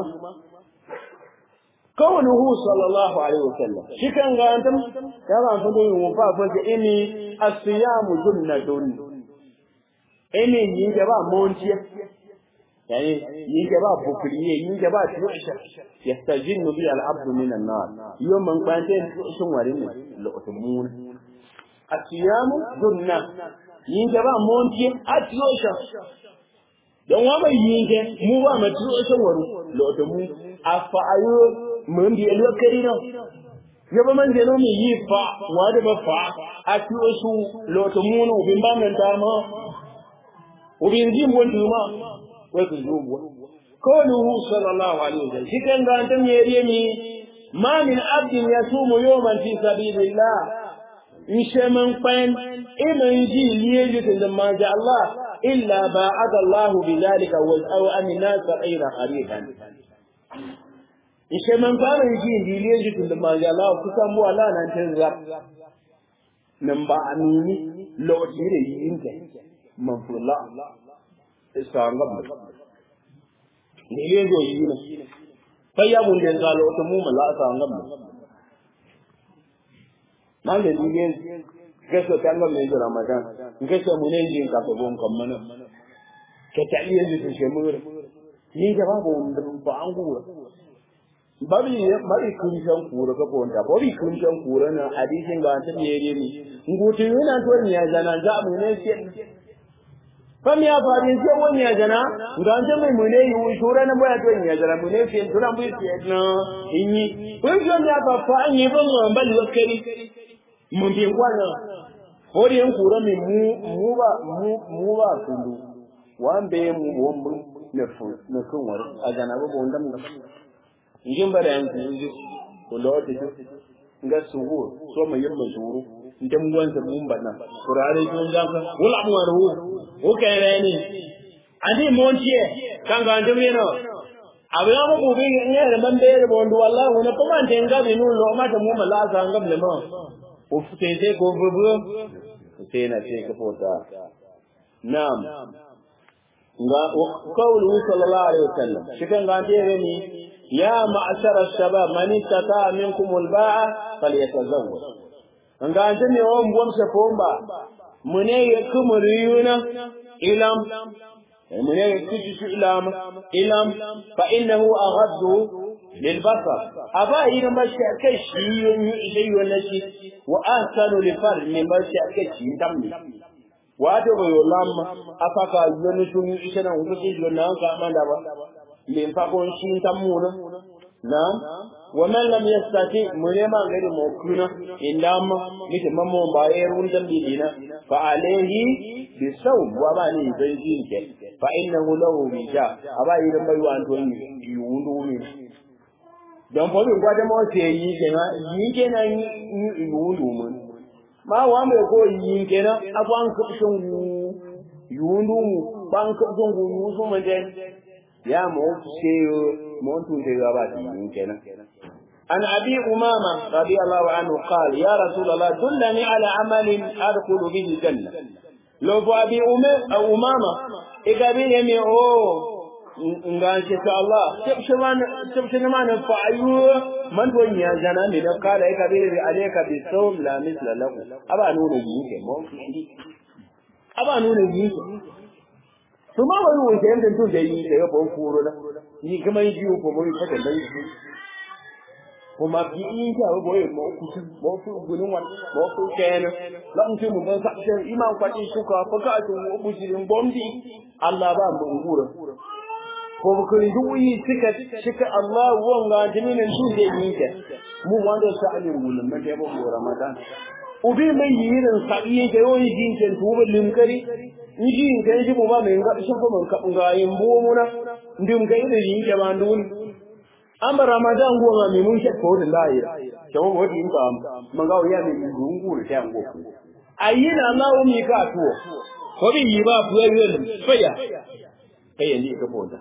kawnuhu sallallahu alaihi wasallam shikan ga antam ya ba fa do mu fa fa ini as-siyamu junnatun ini yin da ba montiya yani yin da ba bukuriye yin da ba tuisha yastajinnu bi al-abd min an-nar yom man kwante sun warin ne lo'tumun asiyamu dunna yin da ba monti atiyosha don wa mai yin ke mu ba ma tuyosha waru lo'tumun afa ayo mun bi elo karino ya ba man je no mi yi fa wa da ba fa atiyoshu lo'tumun ubin ba man ta ma ubin ji mon duma wai ku zuwa قوله صلى الله عليه وسلم شكرا أنتم يريمي ما من عبد يصوم يوما في سبيل الله يشمن قين إما يجي ليجد لما جاء الله إلا باعد الله بذلك أو أن الناس غير قريبا يشمن قين يجي ليجد لما جاء الله كسموا الله ننتظر نمبا أميني لو تيري ينتهي من فلا استعنقب ne yin zo yi ne fa ya mun den galo to mu mala sa ngam nan da ni ne gaso ta ngam ne jira magan gaso mu ne yin ka to bon kam mana ke ta iya ji shi mu ni da ba bon ba an gura babi babi kun san kura ka bonta babi kun san kura na hadisin ga ta ne ne ngutu yana to ne ya zana za mu ne fam ya faɗi sai wani ya jana ga an mai mune yi shura na boya to in ya jana mune fi tura mu fi na inyi kun jo ya fa fa an yi ban ban bal wakari mun bi kwana hori yan kura mi mu mu ba mu mu ba kundu wan be mu won mu ne fu ne kun war a jana ba bon dam injin bare an ku inji ko lo te nga suhu so mai yamma shuru ndem gwansa mun bana kurare kun ga wala mu waru o kere ni andi montie kanga ndem yeno abya mo bubi ngere man be re bondu wallahi na kuma tenga binu lo mata mu mala sa ngam le mo o futete ko bubu tena ce ka fota na'am ga qawluhu sallallahu alaihi wasallam shikan ga dare ni ya ma'ashara shabab man istata minkum al-ba'a falyatazawwaj nga ntene wo mbom se pomba mune ye kumuriyuna ilam mune ye kujisu ilam ilam fa innahu aghaddu للبصر أبا إذا ما شاكش يشي ونشي وأحسن لفرد من ما شاكش يتمني wato bai lamma afaka yoni tun ishana ngusi yona ka manda ba min fa kon shin tamuna na wa man lam yastati munema ngari mo kuna indama nite mammo ba yerun dan dina fa alayhi bi sawm wa ba ni zai jinke fa innahu lahu bija aba idan bai wa anto yundu mi dan fa bin gwada mo se yi kenan yi kenan yi yundu mun ma wa mai ko yin kenan afan kubshin gu yundu mu ban kubshin gu yusu mun dai ya mu ce mu tun da gaba yin kenan an abi umama radiyallahu anhu qala ya rasulullah dullani ala amalin adkhulu bihi janna lo fa abi umama igabi ne o nganke ta Allah tabshir man fa'ayu man don ya jana ne da kala ya kabiri bi alayka bi sawm la misla lahu aba nuna yike mo aba nuna yike to ma wani wuce yanda tun da yi da yabo kuro na ni kuma yi biyu ko mo yi fata da yi kuma bi in ta bo yi mo ku mo ku gunun wan mo ku ken la mun mu ban sa iman kwati shuka fa ka tu bujirin bombi Allah ba mu ngura ko bukuri duyi suka shika Allah wanga jinin su da yake mu wanda sa ali mulun na da mu Ramadan ubi mai yirin sabiye da yoyi jinken tuba limkari inji in kai ji mu ba mai ngadi sun kuma ka nga yin bo muna ndim kai da yin ke ban dun amma Ramadan go ma mun ke ko da laye to mo din ba man ga ya mi gungu da ta ngo ayyina Allah mi ka to ko bi yi ba fuwa yin faya kai ne ka bonda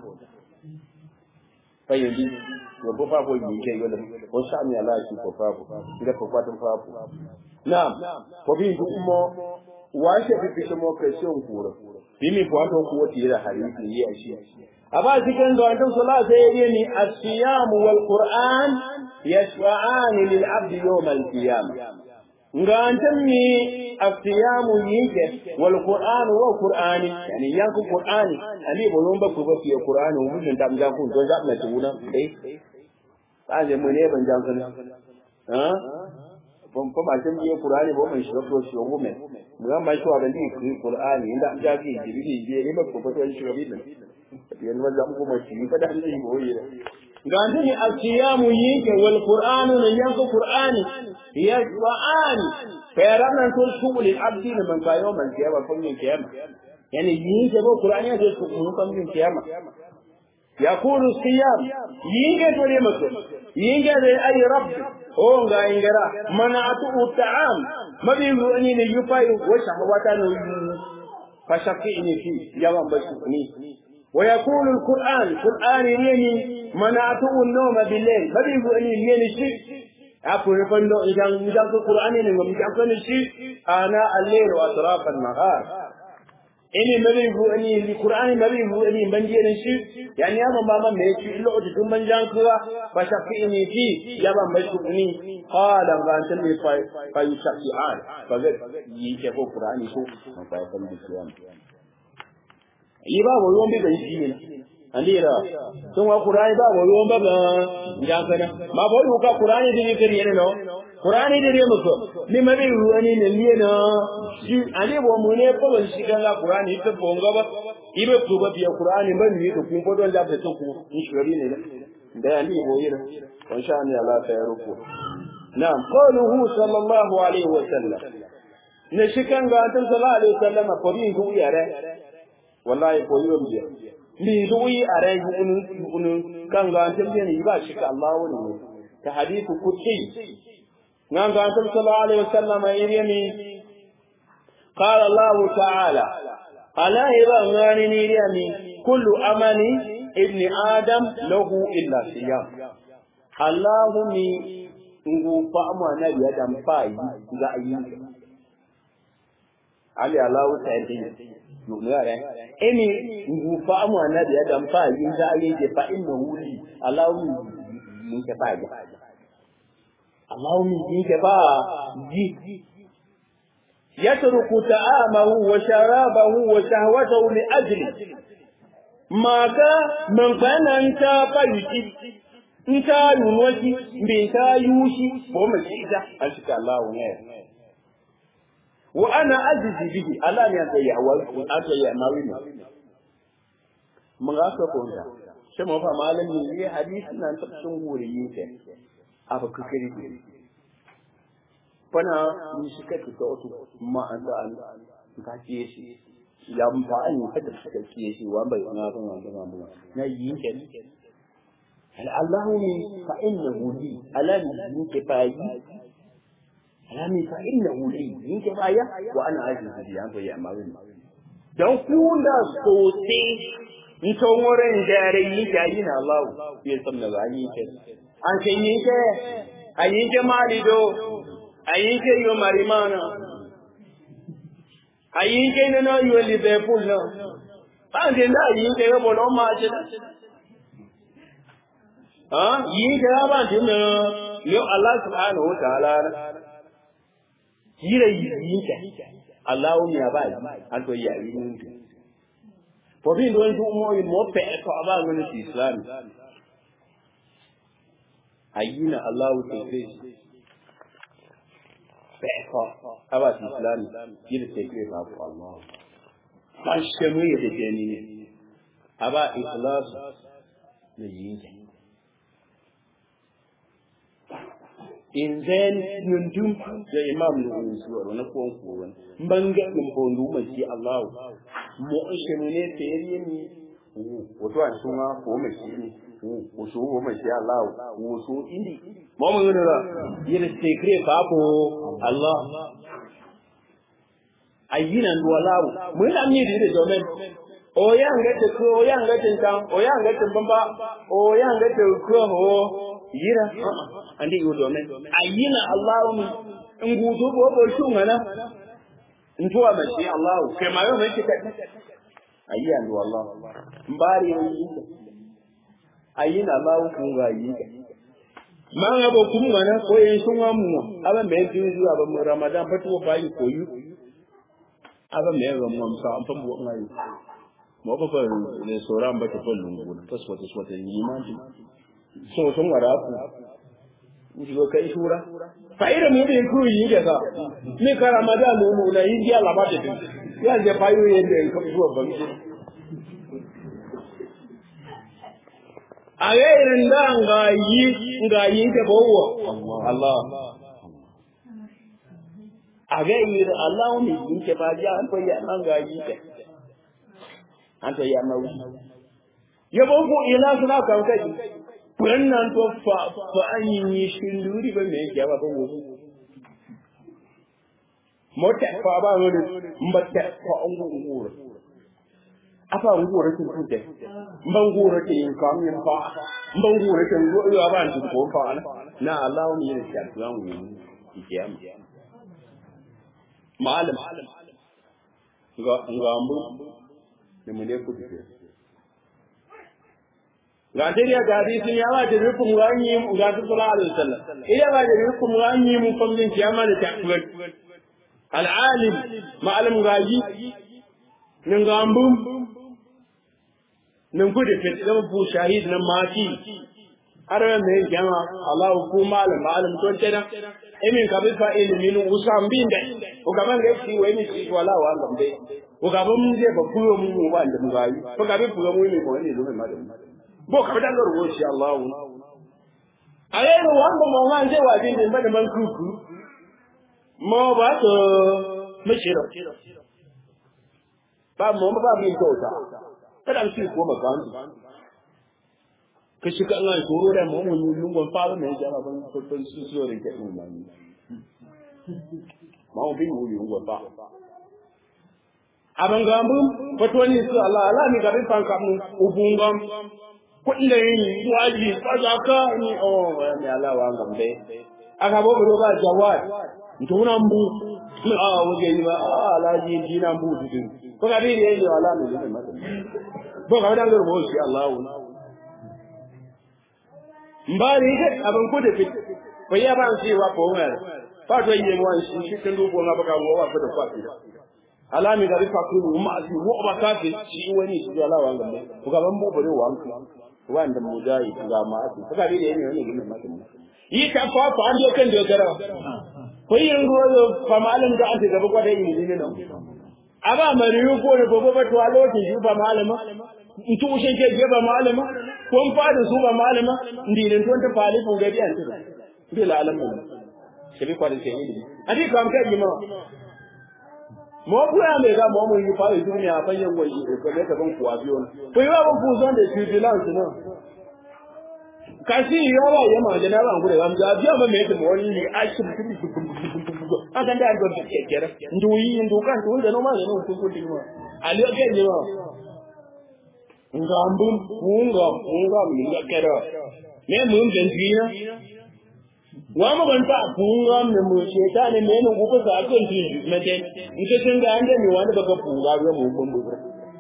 fayyadi ya ko fafo yi ke yola ko sami ala shi ko fafo ida ko fatun fafo na'am ko bi duk mo wa shi fi fi mo question kura bi mi ko ato ko tira hadisi yi a shi aba cikin da antum sallallahu alaihi ni as-siyam wal qur'an yashfa'an lil 'abd yawm al-qiyamah nga antum ni as-siyam yike wal qur'an wa qur'ani yani yanku qur'ani ali bolon ba ku ba fi qur'ani mun da tam jan ku don za na tuna dai aje mu ne ban jan kana ha bon fa ma tan yi qur'ani bo mai shi ko shi go me mu ga mai shi wa da ni qur'ani inda an ja ki jibi ji ne ba ku ba to shi ga bidan yan ma za mu mai shi fa da ni bo yi ga antum ni as-siyam yike wal qur'an ne yanku qur'ani yashwa'ani fa yaran tul shugul al-abdi man ka yawm al-qiyamah kun yin qiyamah yani yike bo qur'ani ya ce kun kun yin qiyamah يقول الصيام ينجا توليمك ينجا ذي أي رب هو غاينجرا منعته الطعام ما بيقول أني نيفاي وشهواتنا فشقيني فيه يوم بشكني ويقول القرآن القرآن يني منعته النوم بالليل ما بيقول أني يني شيء أقول فندو إذا إذا القرآن يني مجاكن شيء أنا الليل وأطراف النهار ini mabi bu ani li qur'ani mabi bu ani manje ne shi yani ya ban ba me shi illa otu tun manjan kuwa fa shafi ini fi ya ban mai ni qala ga an tan fa fa yusafi al fa ga yi ke ko qur'ani ko fa ya san biyan yi ba bo yon bi ban shi ne andira tun wa qur'ani ba bo yon ba ba jan kana ma bo yu ka qur'ani din kiri ne no qur'ani din ne muko ni mabi bu ani ne liye na shi ale bo mu ne ko ban shi kan la qur'ani ta bonga ba ibe to ba biya qur'ani ban ni to kun fodon da ta ku in shiri ne da ali bo yira in sha Allah Allah ta yarko na'am qawluhu sallallahu alaihi wa sallam ne shi kan ga annabi sallallahu alaihi wa sallam ko bi ku yare wallahi ko yo biya ni du yi are unu unu kan ga annabi ne ba shi ka Allah wani ta hadithu kutsi nan ga annabi sallallahu alaihi wa sallam yiri قال الله تعالى ألا إذا غانني لأني كل أمل ابن آدم له إلا صيام اللهم ngu fa'amu annabi adam fa'i ga ayyuka ali Allahu ta'ala no yare emi ngu fa mu annabi ya dan fa yin da ayi ke fa inna wuli Allahu min ke fa ga Allahu min ke fa ji يترك طعامه وشرابه وشهوته لأجل ما كان من كان انت فيتي انت ينوشي بنت يوشي ومشيدا أنشك الله نير وأنا أجزي به الله أن يتيع وأتيع ماوينا من غاكا كونتا شما فما لم يلي حديثنا أن تقسم ورييك أبا ككري fana ni shi kai ta wato ma an da an ka kiye shi ya mun fa an ka da ka kiye shi wa bai na ban wanda ma mu na yi ke hal Allahu ni fa innahu li alam ni ke fa yi alam fa innahu li ni ke fa ya wa ana ajizu bi an bai amma bin dan ku da sote in to moren dare yi ga yi na Allah ya san da yi ke an sai yi ke ayi ke malido ayinke yo marimana ayinke nana yo liverpool na báńkì náà yìí yo bono ma je ah yìí ke ba ti na yo allah subhanahu wa ta'ala yire yìí ke allah mi aba yi an to ya yi ni for being don do mo mo pe ko aba ngani islam ayina allah ta face bẹ́ẹ̀kọ́ abàtì ìsìlámì yìí tẹ̀ pé bàbá Allah máa ń ṣe mú èdè jẹ ní abá ìsìláàsù lè yìí jẹ. Inzan yundum da imam da wani suwar na kuwan kowan banga in bondu mai shi Allah mu shi ne fere ni wato an suna ko mai shi ne wasu wo mai shi Allah wasu indi mo mo ngene la yele secret babu Allah ayina ndo lawo mun da mi de do men o ya ngate ko o ya ngate tan o ya ngate bamba o ya ngate ko ho yira andi yo do men ayina Allah mu ngudu bo bo shungana ntuwa mai shi Allah ke ma yo mai kika ayya ndo Allah mbari yi ayina Allah kun ga yi manga bo kumwana ko yen sunga mu aba me tuzu aba mu ramadan patu ba yi koyu aba me ga mu amsa am fa mu ngai mo ba fa ne soran ba ta fallu ngun tas wata wata yi ma ji so sun wara ku ji go kai shura fa ira mu bi ku yi ga ka ni ka ramadan mu mu na yi ya la ba ta ya je fa yi yen da ka zuwa ba mi a irin da nga yi nga yi ke bawo Allah a ga irin Allah ne yi ke ba ya an to ya nan ga yi ke an to ya na wu ya bo ko ila suna kan kai wannan to fa fa an yi shi luri ba me ya ba bawo mota fa ba wani mbata fa an gura afa ngura tin tude mban ngura tin kam yin fa mban ngura tin go yo aban tin ko fa na Allah mi yin sha tuwan wi ikiyam malam ga ngambu ne mu ne ku dike ga dai ga hadisin ya ba da rukun ganyi mu ga sallallahu alaihi wasallam ila ba da rukun ganyi mu famjin kiyama da takwir al alim ma'alim gaji nan gambu nan gudu fit zama bu shahid nan mati har me jama Allah ku malam malam to tena emin ka bi fa ilmi nu usam bin da o gaban ga ci wai mi ci wala wa ngam be o gaban mun je ba kuyo mun mu ba da mu gayi ko gaban fuga mu ne ko ne zo ma da bo ka dan ga ruwo shi Allah ale ro wan ba mo man je wa bin da man kuku mo ba to mi shiro ba mo ba mi to ta kada shi ko ba kan ka shi ka Allah ko da mu mun lungon fara ne jama ban farkon su su rin kai mun mani ma mu bin mu lungon ba aban ga mun fatoni su Allah Allah mi ga bin fan ka mun ubungam ko ina yin waji ba za ka ni oh ya Allah wa ngambe aka bo bo ba jawad ntuna mbu a waje ni ba a alaji dina mbu tudin ko ga bi ne wala mu ne mata ko ga dan gurbo shi Allah mbari ke abin ku da fit ko ya ba shi wa ko wa fa to yi mu shi shi kan dubo na baka mu wa da kwafi alami ga rifa ku mu ma shi mu ba kafi shi wani shi Allah wa ngam ko ga ban mu bare wa anku wanda mu dai ga ma asu ko ga bi ne ne ne ne mata yi ka fa fa an kan da gara ko yin ruwa fa malam da ake gaba kwada yi ne nan aba mariyu ko ne gobe ba to a lokacin shi ba malama itu ushen ke gaba malama ko n fada su ba malama ndilin ton ta fali ko gabi an tuba bi la alamu se bi kwada ke ni adi kam ka yi ma mo ku ya me ga mo mo yi fa duniya fa yan wai ko ne ka ban kuwa biyo ko yi ba ku zon da vigilance no kasi yawa ya ma jana ban gure am ga biya ba me ta mo ni a shi akan da ko ke kera nduyi ndukan to da no ma ne ko ko dinwa ali ke ni ma ngambum munga munga minga kera ne mun den dina wa ma ban ta funga me mu sheta ne me ne gugu sa kan ti me de in ka tun ga ande mi wani baka funga ga mu ban bubur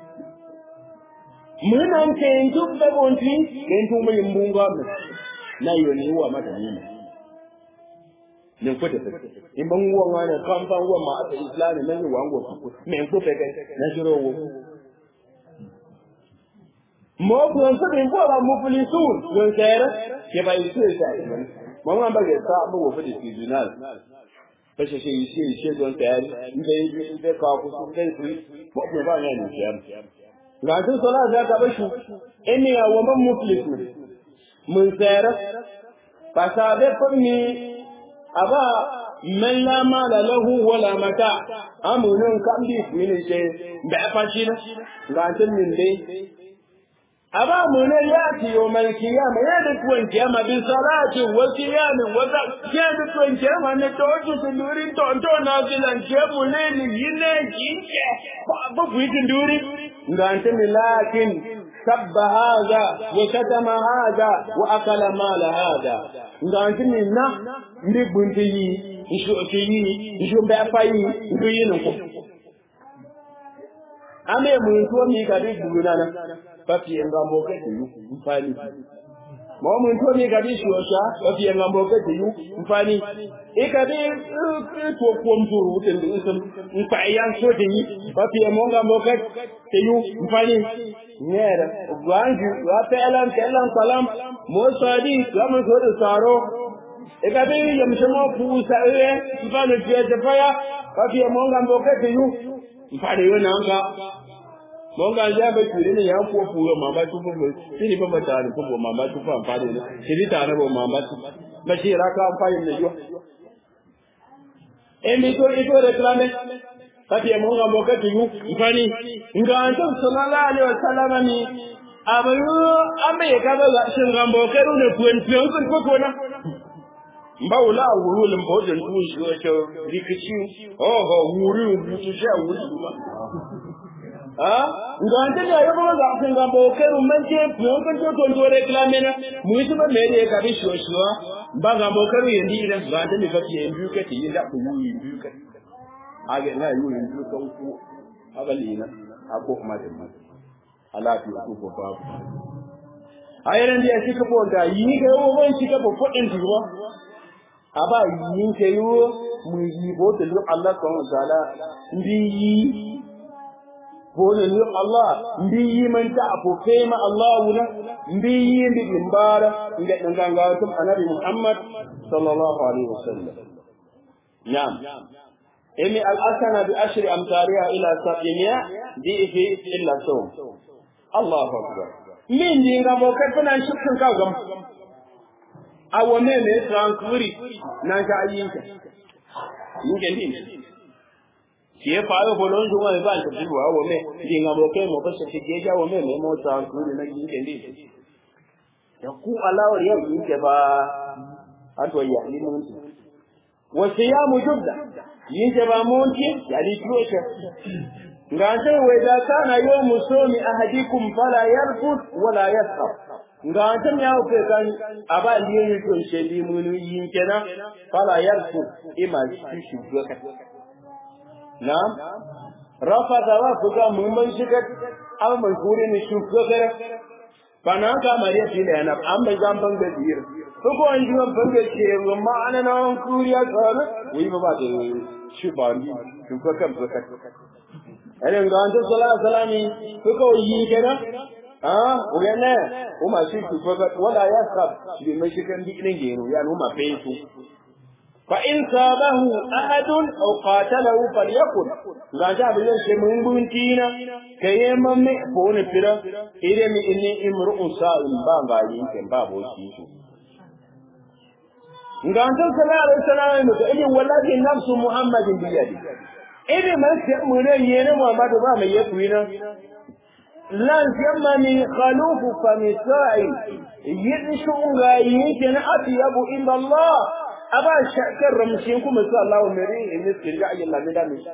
mun an ke in tu da bon ti ken tu mu mbunga me na yo ni wa mata ni ne ko da in ban wa ngana kan ban wa ma ta islami ne wa ngo ku me ko pe na jiro wo mọ́kùnrin tó ní bọ́ọ̀lá mufilisun ló ń kẹ́rẹ́ kí bá iṣẹ́ ìṣẹ́ àìsàn mọ́ wọn bá gẹ̀ sá mọ́ wọ́n fẹ́lẹ̀ tribunal bẹ́ ṣe ṣe iṣẹ́ iṣẹ́ tó ń kẹ́rẹ́ níbẹ̀ ibẹ̀ kọ́ ọkùnrin fẹ́ ìfú mọ́kùnrin bá yẹn nìkẹ́ ga tun sọlá da ka bashi ẹni àwọn mọ́ mufilisun mun kẹ́rẹ́ pàṣẹ fúnni àbá mẹ́lá máa lọ lọ́hùn wọlá mata amúnú kan bí ìfúnni ṣe bẹ́ẹ̀ fàṣí náà ga tun nìlé أبا من يأتي يوم القيامة يدك وين قيامة بصلاة وصيام وزكاة يدك وين قيامة أن توجه تندوري تونتو نازلا قيام ليل ينجي بفوي تندوري أنت لكن سب هذا وشتم هذا وأكل مال هذا أنت منا نبنتي نشوتي نشو بأفاي نشو ame muntu omi kadi bulunana papi engambo kete yu mfani mo muntu omi kadi shosha papi engambo kete yu mfani ikadi to ko mturu utembe usem mpa yan so de yi papi emonga mo kete yu mfani nyera gwanju wa pelan pelan salam mo sadi kama so de saro ikadi yamshamo pusa e mfano je faya papi emonga mo kete yu mfani yo nanga monga ja ba kire ne ya ko fuyo mama tu ko sini ba mata ne ko mama tu fa amfani ne sini ta na ba mama tu ba shi ra ka amfani ne yo e mi to ito reclame kati ya monga mboka tu yu mfani nga anto sallallahu alaihi wasallam ni abayu ame ka ba shin ga mboka ru ne kuen kuen ko ko ko na mbawula wuru le mboje ntu shi ko rikici oh ho wuru wuru shi wuru ngante ya yo ba ga ga bo ke ru men je pyo kan to to to reclame na mu yi ba me de ka bi sho sho ba ga bo ke ru yendi ida ngante ni ka ti en bu ke ti inda ku yi bu ke age na yu yin ku kan ku abali na ako kuma de ma ala ti ku ko ba ayran dia shi ka bo da yi ga yo ban shi ka bo fodin ti ba aba yi ke yo mu yi bo da Allah subhanahu wa ta'ala ndi yi bone ni Allah mbi yi man ta apo fema Allah wuna mbi yi mbi limbara inda dan ganga tum annabi Muhammad sallallahu alaihi wasallam na'am imi al-asana bi ashri amtariha ila sab'ina di fi illa sawm Allahu akbar min di nga mo ka tana shukun ka gam awo me me trankuri na ka ayinka yinke din kìí parí bolo ń dúnwọ́ ìbá ìtòjú wà wọ́n mẹ́ di ìgbà mọ̀ kẹ́ mọ̀ bá ṣe fi gé jáwọ́ mẹ́ mẹ́ mọ́ ta kúrò náà yìí kẹ́lẹ́ ẹ̀kú aláwọ̀ yẹ́ yìí kẹ́ bá àtọ̀ yà ní mọ́ tí wọ́n ṣe yá mu jùdà yìí kẹ́ bá mọ́ tí yà ní tí ó ṣe nga ce wai da kana yau musomi ahadikum fala yarfut wala yasab nga ce ya ku kan aba liye to sheli munu yin kenan fala yarfut ima shi shi doka Na'am, rafata wa fuga mun man shiga an man kure ni shuka gara bana ka mariya tile yana an bai zan ban da dir ko ko an ji ban da ke ma ana na an kuriya tsara wi ba ba da shi ba ni shuka kan shuka ene nganto sallallahu alaihi wasallam ko ko yi kenan ah uyane uma shi shuka wala yasab shi mai shi kan dikinin gero ya numa fesu فإن صابه أحد أو قاتله فليكن غاجا بلن شمون بنتينا كيما مئفون فرا إذا إني امرؤ صائم بابا يمكن بابا وشيشو غاجا صلى الله عليه وسلم إذا والذي نفس محمد بيده إذا ما سيأمنا ينا محمد بابا يكوينا lan yamani khalufu famisai yidishu nga yake na atiyabu inda Allah aba shakar ramshin kuma su Allah mere in ne ga ayyalla ne da mishi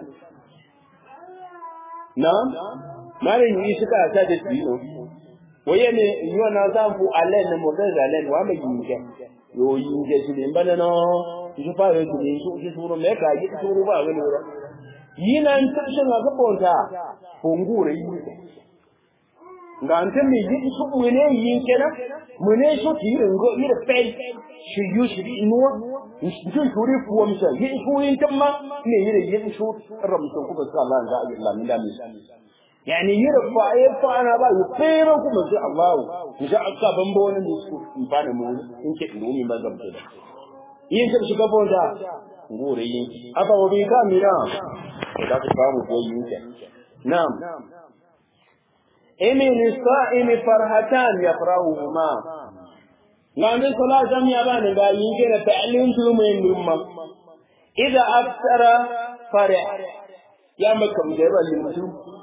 na mare yi shi ka ta da dino waye ne yo na san fu Allah ne mo da zalen wa mai yinke yo yinke shi ne bana no shi fa yo shi shi shi suru me ka yi suru ba wani wura yinan tushin ga bonta fungure yi nga ante mi yi su mune yin kenan mune su ti yin go yin pen shi yu shi di nuwa shi ju shuri fuwa misa yin su yin tamma ne yin yin su ramsun kuma sa Allah ga Allah min da mi yani yin fa ay fa ana ba yu fero kuma sai Allah insha Allah ban bo ne su ba ne mu in ke inu mi mazam da yin ta shiga bonda ngore yin aba obi ka mira da ka samu ko yin ke na'am إمن الصائم فرحتان يفرحهما ngande sala jam ya bani ga yinge na ta'lim tu min lumma idza aftara fari ya makam da ba limtu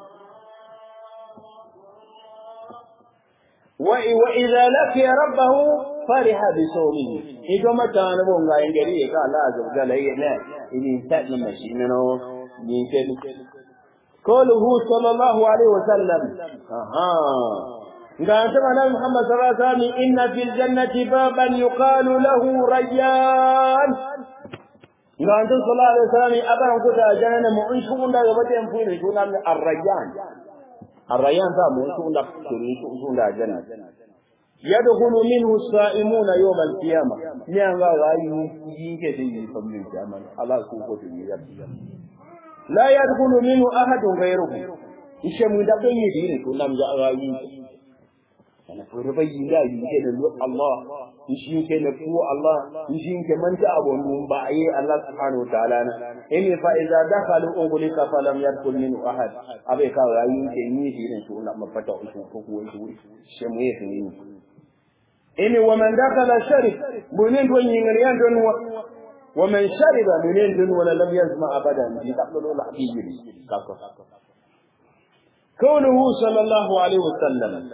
wa wa idza laqiya rabbahu fariha bi sawmihi ido mata na bon ga yingeri ka Allah azza wa jalla yana ini ta na mashi no yinge قوله صلى الله عليه وسلم أها قال سمعنا محمد صلى الله عليه وسلم إن في الجنة بابا يقال له ريان قال صلى الله عليه وسلم أبا كتا جنة مؤنشون لا يبتين فين يقول الريان الريان ذا مؤنشون لا يقولون لا جنة يدخل منه الصائمون يوم القيامة نعم غاية ينكي في فمن القيامة الله سبحانه وتعالى la yadkhulu minhu ahadun ghayruhu ishe mu da bayi dire to nam ja rayi ana ko bayi da yi ke da Allah shi ke da ku Allah shi ke manta abun mun ba ayi Allah subhanahu wa ta'ala na in fa idza dakhalu ungulika falam yadkhul minhu ahad abai ka rayi ke ni dire to na mafata uku ko ko wani she mu yake ni ini wa man dakhala sharif bunin don yin riyan don ومن شرب من يندن ولا لم يزمع أبدا يتقبل الحبيب كونه صلى الله عليه وسلم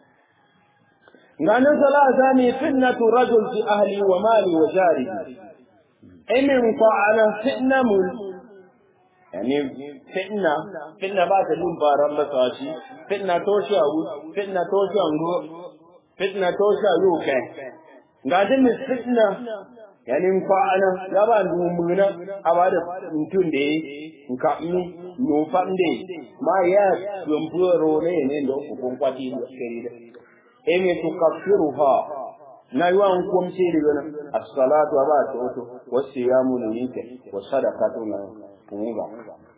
قال ثلاثة فتنة رجل في أهلي ومالي وجاري إن فعل فتنة من يعني فتنة فتنة بعد اللون بساشي فتنة توشي فتنة توشي فتنة توشي يوكي قال فتنة yanin kwana ya ba numuna a ba da mutum da ya nka ni nufan da ma ya yamfuro ne ne da uku kun kwati da kare da ene to kafiru ha na yi wa kun ce da yana as-salatu ba ta wato wasu ya mu ne ke wa sadaqatu na kun ga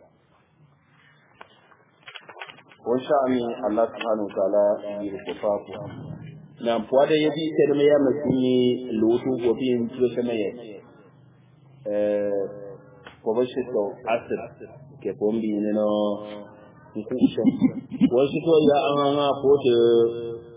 wa sha'ani Allah subhanahu wa ta'ala yi ku na puada yedi terme ya makini lutu ko bin tuwa sama ya eh ko ba shi to asir ke pombi ne no nkusho wa shi to ya an an ko te